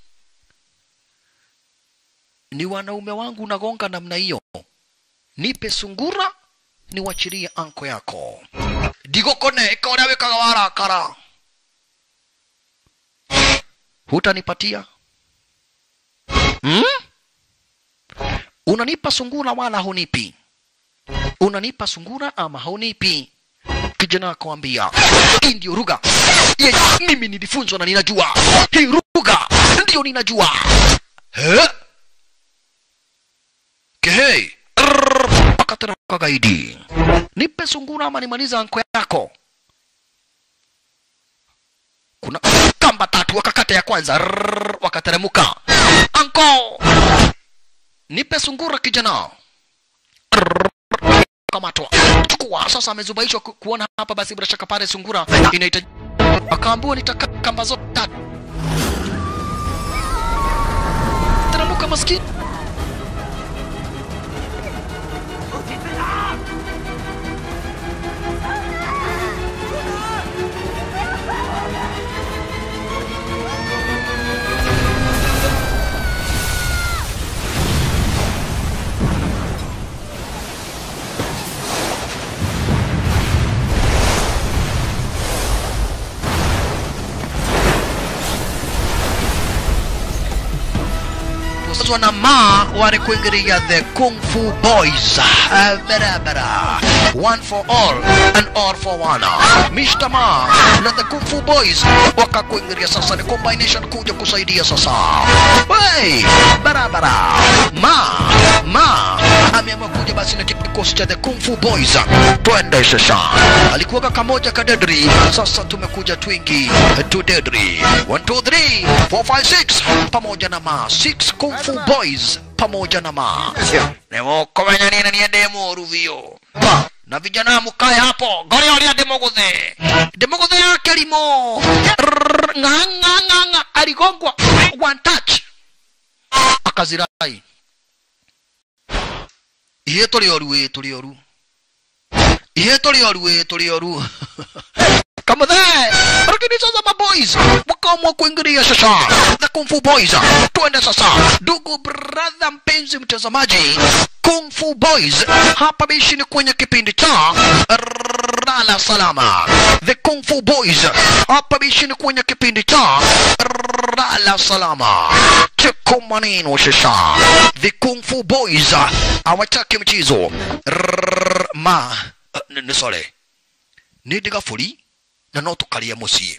ni wanaume wangu unagonga namna hiyo nipe sungura niwachirie anko yako digokone ikaona wekaga warakara hutanipatia hmm? unanipa sungura wala hunipi unanipa sungura ama haunipi kijana akawambia hii ndio lugha yenye mimi nilifunzwa na ninajua hii lugha ndio ninajua He? Kehei. Akateremka gaidi. Nipe sungura ama nimaliza anko yako. Kuna kamba tatu wakakata ya kwanza. Rrrr, Wakateremka. Anko. Nipe sungura kijana. Rrrr, Kamatwa. Chukua sasa amezubaishwa ku- kuona hapa basi bila shaka pale sungura inahitaji akaambiwa nitaka kamba zote tatu. Teremka maskini. kusazwa na ma walikuingilia the kung fu boys uh, barabara one for all and all for one Mr. ma na the kung fu boys wakakuingilia sasa ni combination kuja kusaidia sasa hey, barabara ma ma ameamua kuja basi na kikosi cha the kung fu boys twende sasa alikuwa kamoja kadedri sasa tumekuja twingi tudedri 1 2 3 4 5 6 pamoja na ma 6 kung fu boys pamoja na ma newokomenya nina niende moru vio na vijana mkae hapo gorioria ndimuguthe ndimuguthe yake limo Rrrr, ng'a ng'a ng'a ng'a aligongwa one touch akazirai ihe tuli oru ĩ tuli oru ihe tuli oru ĩ tuli oru kamuthe lakini sasa maboys wakaamua kuingilia sasa the kung fu boys twende sasa ndugu brother mpenzi mtazamaji kung fu boys hapa bishi ni kwenye kipindi cha lala salama the kung fu boys hapa bishi ni kwenye kipindi cha lala salama cheko maneno sasa the kung fu boys hawataki mchezo Rrrr, ma ni ni sorry nä ndä gabå na no tå karia må ciä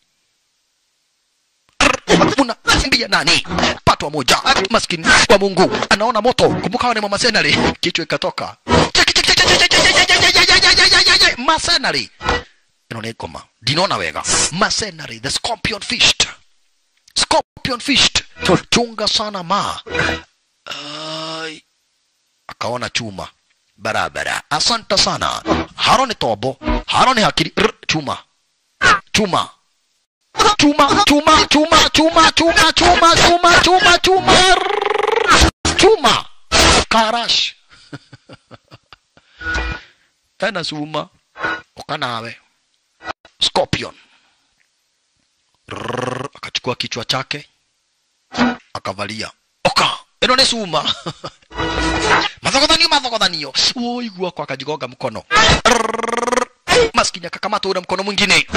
muna mbia nani patwa moja maskini wa mungu anaona moto kumbuka hawa ni mamasenari kichwa ikatoka Cheki, cheki, cheki, cheki, cheki, cheki, cheki, cheki, cheki, cheki, cheki, cheki. masenari ino nä ngoma ndinona wega masenari the scorpion fist scorpion fist chunga sana ma Ai. akaona chuma barabara asante sana haro ni tobo haro ni hakiri Rr, chuma chuma chuma chuma chuma chuma chuma chuma chuma chuma chuma Rrrr, chuma karash tena suma ukanawe scorpion Rrrr, akachukua kichwa chake akavalia oka ino ni suma mathogothanio mathogothanio woigua kwa akajigonga mkono Rrrr, maskini akakamata ule mkono mwingine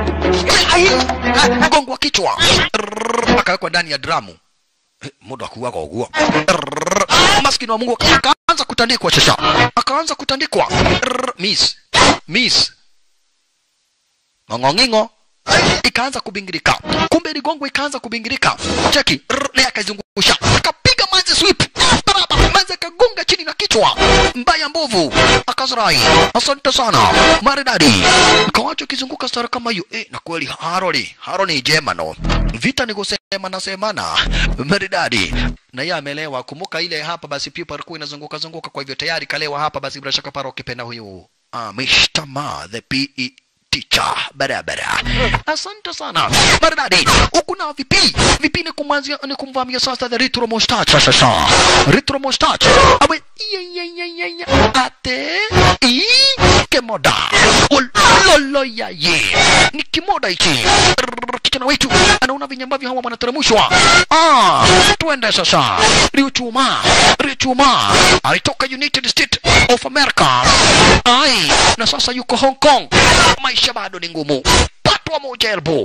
mgongo wa kichwa Rrrr, akawekwa ndani ya dramu Eh, mundu akuaga uguo Rrrr, maskini wa mungu akaanza kutandikwa sasa akaanza kutandikwa Rrrr, miss miss ng'ong'ong'ingo ikaanza kubingirika kumbe ligongo ikaanza kubingirika cheki Rrr, naye akaizungusha akapiga manzi sweep baraba manzi akagonga chini na kichwa mbaya mbovu akazirai asante sana maridadi kawacho kizunguka stara kama hiyo eh, na kweli haroli haro ni jema no vita ni kusema na semana maridadi na yeye amelewa kumbuka ile hapa basi pipa alikuwa inazunguka zunguka kwa hivyo tayari kalewa hapa basi bila shaka paro ukipenda huyu ah, Mr. Ma the PE teacher barabara asante sana maridadi huku na vipi vipi ni kumwanzia ni kumvamia sasa the retro mustache sasa retro mustache awe iya iya iya iya iya ate i kemoda lolo ya ye ni kimoda hichi Rrrr, kijana wetu anaona venye ambavyo hawa wanateremshwa ah twende sasa riuchuma riuchuma alitoka united states of america ai na sasa yuko hong kong maisha bado ni ngumu patwa moja elbo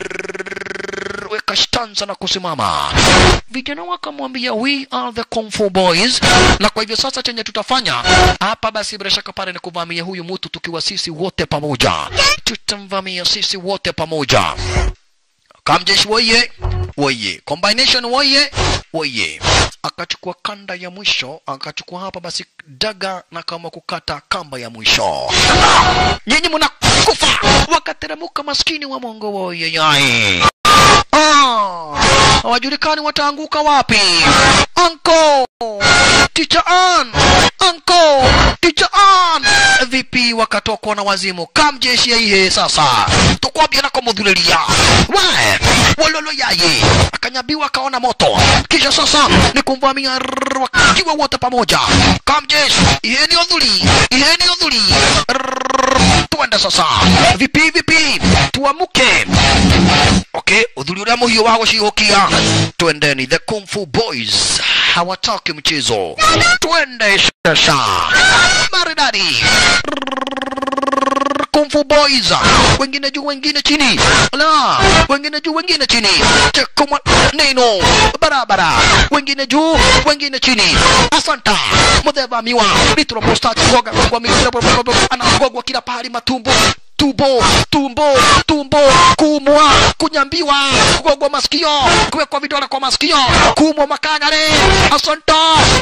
Rrrr, weka stanza na kusimama vijana wakamwambia we are the kung fu boys na kwa hivyo sasa chenye tutafanya hapa basi bila shaka pale ni kuvamia huyu mtu tukiwa sisi wote pamoja tutamvamia sisi wote pamoja kamjeshi woye woye combination woye woye akachukua kanda ya mwisho akachukua hapa basi daga na kama kukata kamba ya mwisho nyinyi mnakufa wakateremuka maskini wa mongo woye yai Ah, hawajulikani wataanguka wapi anko ticha an anko ticha an vipi wakatokwa na wazimu kamjeshi yaihe sasa tukwambia nako mudhulilia we walolo yaye akanyabiwa akaona moto kisha sasa ni kumvamia rrrr, wakiwa wote pamoja kamjeshi iheni odhuli iheni odhuli Rrrr, tuende sasa vipi vipi tuamuke okay udhuri uria muhiu wa gucihukia twendeni the kung fu boys hawataki mchezo twende sasa maridadi kung fu boys wengine juu wengine chini la wengine juu wengine chini chekuma neno barabara wengine juu wengine chini asanta mudheva miwa litro posta goga kwa mipira anagogwa kila pahali matumbo tumbo tumbo tumbo kumwa kunyambiwa kugogwa masikio kuwekwa vidole kwa masikio kumwa makagare asanta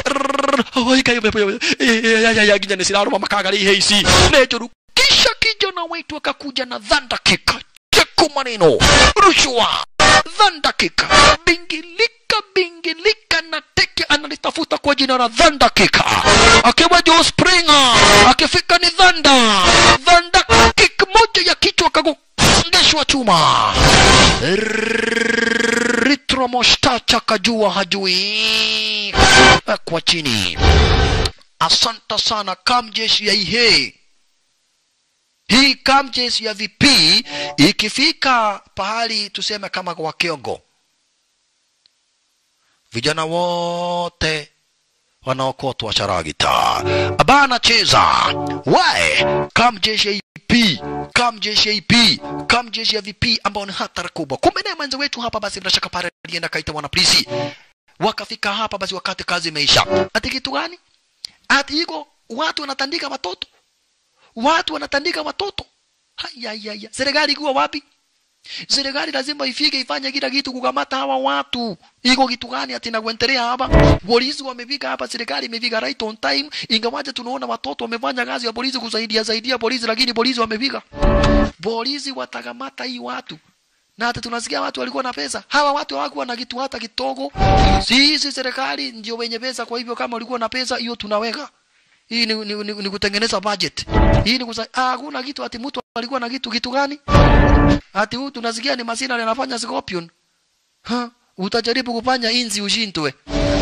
ginya nä cirarå makagare ihe ici nä njå ru kisha kijana wetu akakuja na dhanda kika cheku maneno rushwa dhanda kika bingilika bingilika na teke analitafuta kwa jina la Thunder Kick akiwa Joe Springer akifika ni Thunder Thunder Kick moja ya kichwa kagongeshwa chuma Ritro Mostacha kajua hajui kwa chini asante sana kamjeshi ya ihe hii kamjeshi ya VP ikifika pahali tuseme kama kwa Kiongo vijana wote wanaokotwa charagita abana cheza wae kamjeshi ya IP kamjeshi ya IP kamjeshi ya VP ambao ni hatari kubwa kumbe naye mwenza wetu hapa basi bila shaka pale alienda kaita wanapolisi wakafika hapa basi wakati kazi imeisha ati kitu gani ati iko watu wanatandika watoto watu wanatandika watoto hayayaya serikali ikuwa wapi serikali lazima ifike ifanye kila kitu kukamata hawa watu iko kitu gani ati nakuendelea hapa polisi wamefika hapa serikali imefika right on time ingawaje tunaona watoto wamefanya kazi ya polisi kusaidia saidia polisi lakini polisi wamefika polisi watakamata hii watu na hata tunasikia watu walikuwa na pesa hawa watu hawakuwa na kitu hata kidogo sisi serikali ndio wenye pesa kwa hivyo kama walikuwa na pesa hiyo tunaweka hii ni, ni, ni, ni kutengeneza budget hii ni kusa ah, hakuna kitu ati mtu alikuwa na kitu kitu gani ati huyu tunasikia ni masina anafanya scorpion ha utajaribu kufanya inzi ushindwe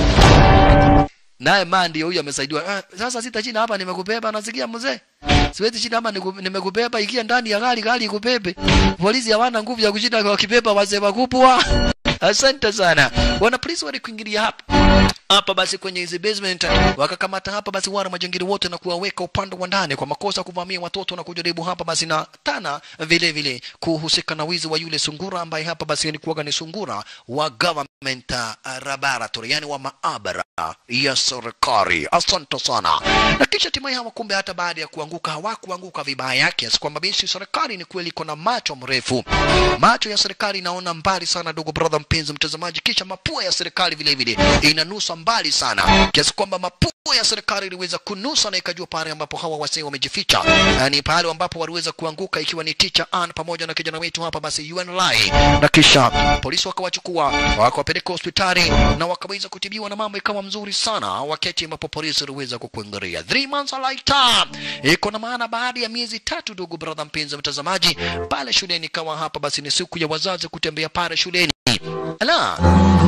naye maa ndio huyu amesaidiwa ah, sasa sita chini hapa nimekubeba nasikia mzee siwezi chini hapa niku- nimekubeba ikia ndani ya gari gari ikubebe polisi hawana nguvu ya kushinda kwa kibeba wazee wakubwa asante sana wana polisi walikuingilia hapa hapa basi kwenye hizi basement wakakamata hapa basi wana majangili wote na kuwaweka upande wa ndani kwa makosa kuvamia watoto na kujaribu hapa basi na tana vile vile kuhusika na wizi wa yule sungura ambaye hapa basi alikuwa ni sungura wa government uh, laboratory yani wa maabara ya serikali asante sana na kisha hatimaye hawa kumbe hata baada ya kuanguka hawakuanguka vibaya kiasi kwamba basi serikali ni kweli iko na macho mrefu macho ya serikali inaona mbali sana ndugu brother mpenzi mtazamaji kisha mapua ya serikali vile vile inanusa mbali sana kiasi kwamba mapua ya serikali iliweza kunusa na ikajua pale ambapo hawa wasee wamejificha Na ni pale ambapo waliweza kuanguka ikiwa ni teacher Ann pamoja na kijana wetu hapa basi UNLI na kisha polisi wakawachukua wakawapeleka hospitali na wakaweza kutibiwa na mambo ikawa mzuri sana wakati ambapo polisi waliweza kukuangalia three months later iko na maana baada ya miezi tatu ndugu brother mpenzi mtazamaji pale shuleni ikawa hapa basi ni siku ya wazazi kutembea pale shuleni ala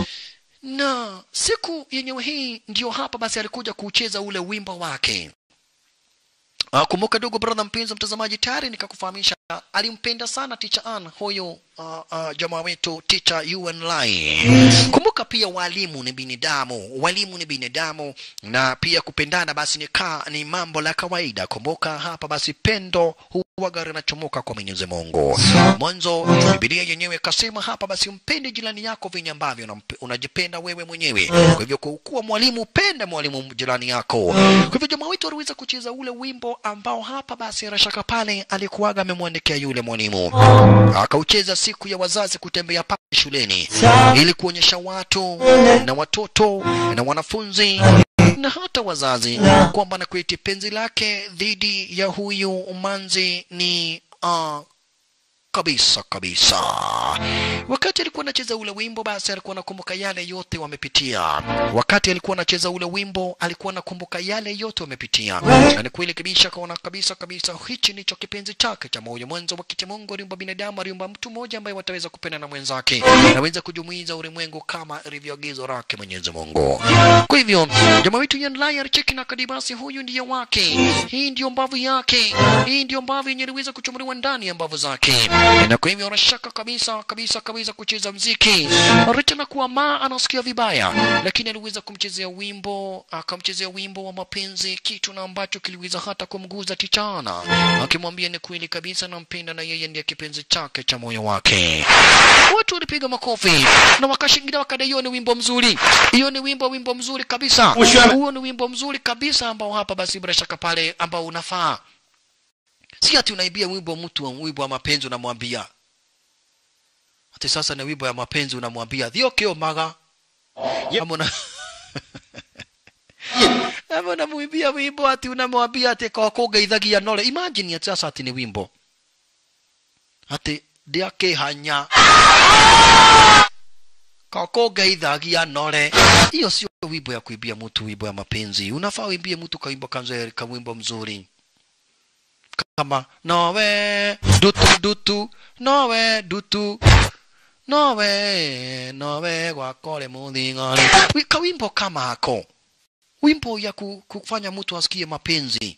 na siku yenyewe hii ndio hapa basi alikuja kucheza ule wimbo wake Uh, kumbuka ndugu brother mpenzi mtazamaji tayari nikakufahamisha alimpenda sana teacher Ann huyo uh, uh, jamaa wetu teacher UNLI kumbuka pia walimu ni binadamu walimu ni binadamu na pia kupendana basi ni, ka, ni mambo la kawaida kumbuka hapa basi pendo huwaga linachomoka kwa Mwenyezi Mungu mwanzo Biblia yenyewe kasema hapa basi mpende jirani yako venye ambavyo unampe- unajipenda wewe mwenyewe kwa hivyo kwa kuwa mwalimu penda mwalimu jirani yako kwa hivyo jamaa wetu aliweza kucheza ule wimbo ambao hapa basi rashaka pale alikuwaga amemwandikia yule mwalimu akaucheza siku ya wazazi kutembea pale shuleni ili kuonyesha watu na watoto na wanafunzi na hata wazazi kwamba na kweti penzi lake dhidi ya huyu manzi ni uh, kabisa kabisa wakati alikuwa anacheza ule wimbo basi alikuwa anakumbuka yale yote wamepitia wakati alikuwa anacheza ule wimbo alikuwa anakumbuka yale yote wamepitia na ni kweli kabisa akaona kabisa kabisa hichi ndicho kipenzi chake cha moyo mwanzo wakati mungu aliumba binadamu aliumba mtu mmoja ambaye wataweza kupenda na mwenzake naweza kujumuiza ulimwengu kama ilivyoagizo lake mwenyezi mungu kwa hivyo jamaa wetu yanlai alicheki na kadibasi huyu ndiye wake hii ndiyo mbavu yake hii ndiyo mbavu yenye iliweza kuchomoliwa ndani ya mbavu zake na kwa hivyo anashaka kabisa kabisa kabisa kucheza mziki licha na kuwa ma anasikia vibaya lakini aliweza kumchezea wimbo akamchezea wimbo wa mapenzi kitu na ambacho kiliweza hata kumguza tichana akimwambia ni kweli kabisa nampenda na yeye ndiye kipenzi chake cha moyo wake watu walipiga makofi na wakashingilia wakadai hiyo ni wimbo mzuri hiyo ni wimbo wimbo mzuri kabisa huo ni wimbo mzuri kabisa ambao hapa basi bila shaka pale ambao unafaa si ati unaibia wimbo mtu wa wimbo wa mapenzi unamwambia ati sasa ni wimbo ya mapenzi unamwambia thiokio maga ama una ama unamwimbia wimbo ati unamwambia ati kawakugeithagia nole imagine ati sasa ati ni wimbo ati ndiakihanya kawakugeithagia nole hiyo sio wimbo ya kuibia mtu wimbo ya mapenzi unafaa uimbie mtu kawimbo kanzeri kawimbo mzuri kama nowe dutu dutu nowe dutu nowe nowe gwakole muthing'ani Wi- kawimbo kama ako wimbo ya ku, kufanya mtu asikie mapenzi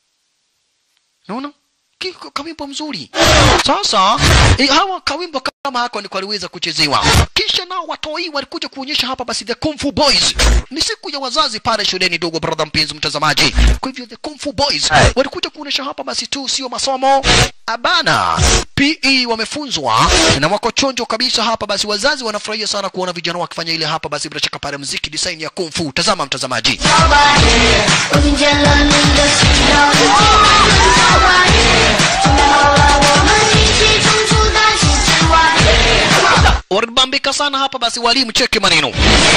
naona Ki- kawimbo mzuri sasa eh, hawa kawimbo kama hako ni kwaliweza kuchezewa kisha nao watoi walikuja kuonyesha hapa basi the Kung Fu Boys ni siku ya wazazi pale shuleni dogo brother mpenzi mtazamaji kwa hivyo the Kung Fu Boys walikuja kuonyesha hapa basi tu sio masomo abana PE wamefunzwa na wako chonjo kabisa hapa basi wazazi wanafurahia sana kuona vijana wakifanya ile hapa basi bila shaka pale mziki design ya Kung Fu tazama mtazamaji 我听见了你的心跳，小花叶，准备好了，我们一起冲出大气之外。 walibambika sana hapa basi walimu cheki maneno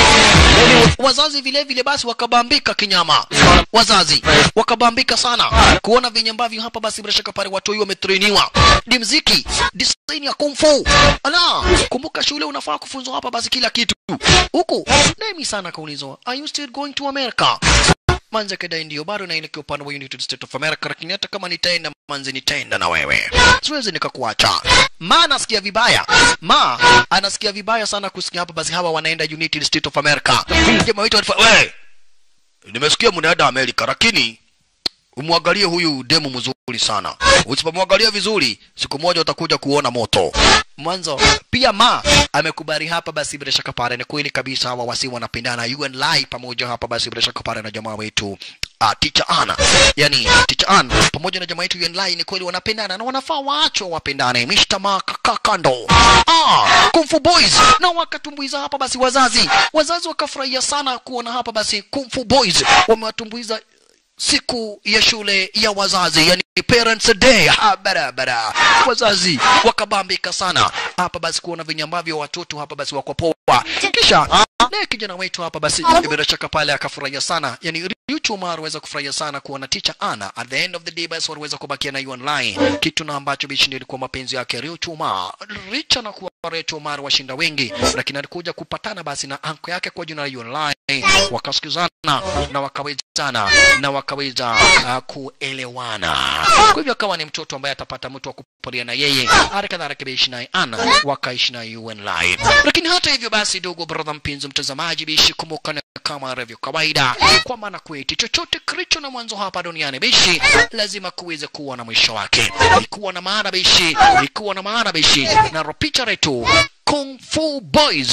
wazazi vile vile basi wakabambika kinyama wazazi wakabambika sana kuona venye ambavyo hapa basi bila shaka pale watoi wametrainiwa ni mziki design ya kung fu ala kumbuka shule unafaa kufunzwa hapa basi kila kitu huku nemi sana kaulizwa are you still going to america manze kedai ndio bado naelekea upande wa United States of America, lakini hata kama nitaenda manze, nitaenda na wewe, siwezi nikakuacha. Ma anasikia vibaya, ma anasikia vibaya sana kusikia hapa basi hawa wanaenda United States of America. Jamaa wetu alifa, we nimesikia mnaenda Amerika, lakini umwangalie huyu demu mzuri sana. Usipomwangalia vizuri, siku moja utakuja kuona moto. Mwanzo pia ma amekubali hapa, basi bila shaka pale ni kweli kabisa, hawa wasi wanapendana. You and Lai pamoja hapa, basi bila shaka pale na jamaa wetu Uh, teacher Anna yani teacher Ann pamoja na jamaa yetu Yuan Lai ni kweli wanapendana na wanafaa waachwe wapendane. Mr. Ma kaka kando ah, Kung Fu Boys na wakatumbuiza hapa basi wazazi wazazi wakafurahia sana kuona hapa basi Kung Fu Boys wamewatumbuiza siku ya shule ya wazazi yani parents day ha, barabara wazazi wakabambika sana hapa basi kuona venye ambavyo watoto hapa basi wako poa kisha naye kijana wetu hapa basi bila shaka pale akafurahia sana yani Riuchu Omar aliweza kufurahia sana kuona teacher Anna at the end of the day basi waliweza kubakia na Yuan Lai kitu na ambacho bishi ndio ilikuwa mapenzi yake Riuchu Omar licha na kuwa Riuchu Omar washinda wengi lakini alikuja kupatana basi na anko yake kwa jina la Yuan Lai wakasikizana na wakawezana na wakaweza uh, kuelewana kwa hivyo akawa ni mtoto ambaye atapata mtu wa kupolia na yeye hali kadhalika bishi naye Anna wakaishi na Yuan Lai lakini hata hivyo basi dogo brother mpenzi mtazamaji bishi kumbuka na kama ilivyo kawaida kwa maana kweti chochote kilicho na mwanzo hapa duniani bishi lazima kuweze kuwa na mwisho wake ilikuwa na maana bishi ilikuwa na maana bishi na picha letu Kung Fu Boys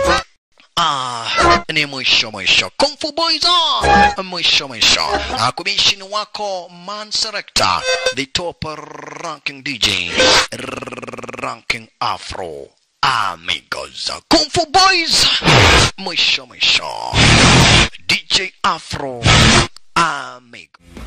Ah, ni mwisho mwisho. Kung Fu Boys ah, mwisho mwisho. Ah, kubishini wako Man Selector, the top ranking DJ, ranking Afro. Amigos, Kung Fu Boys, mwisho mwisho. DJ Afro, amigo.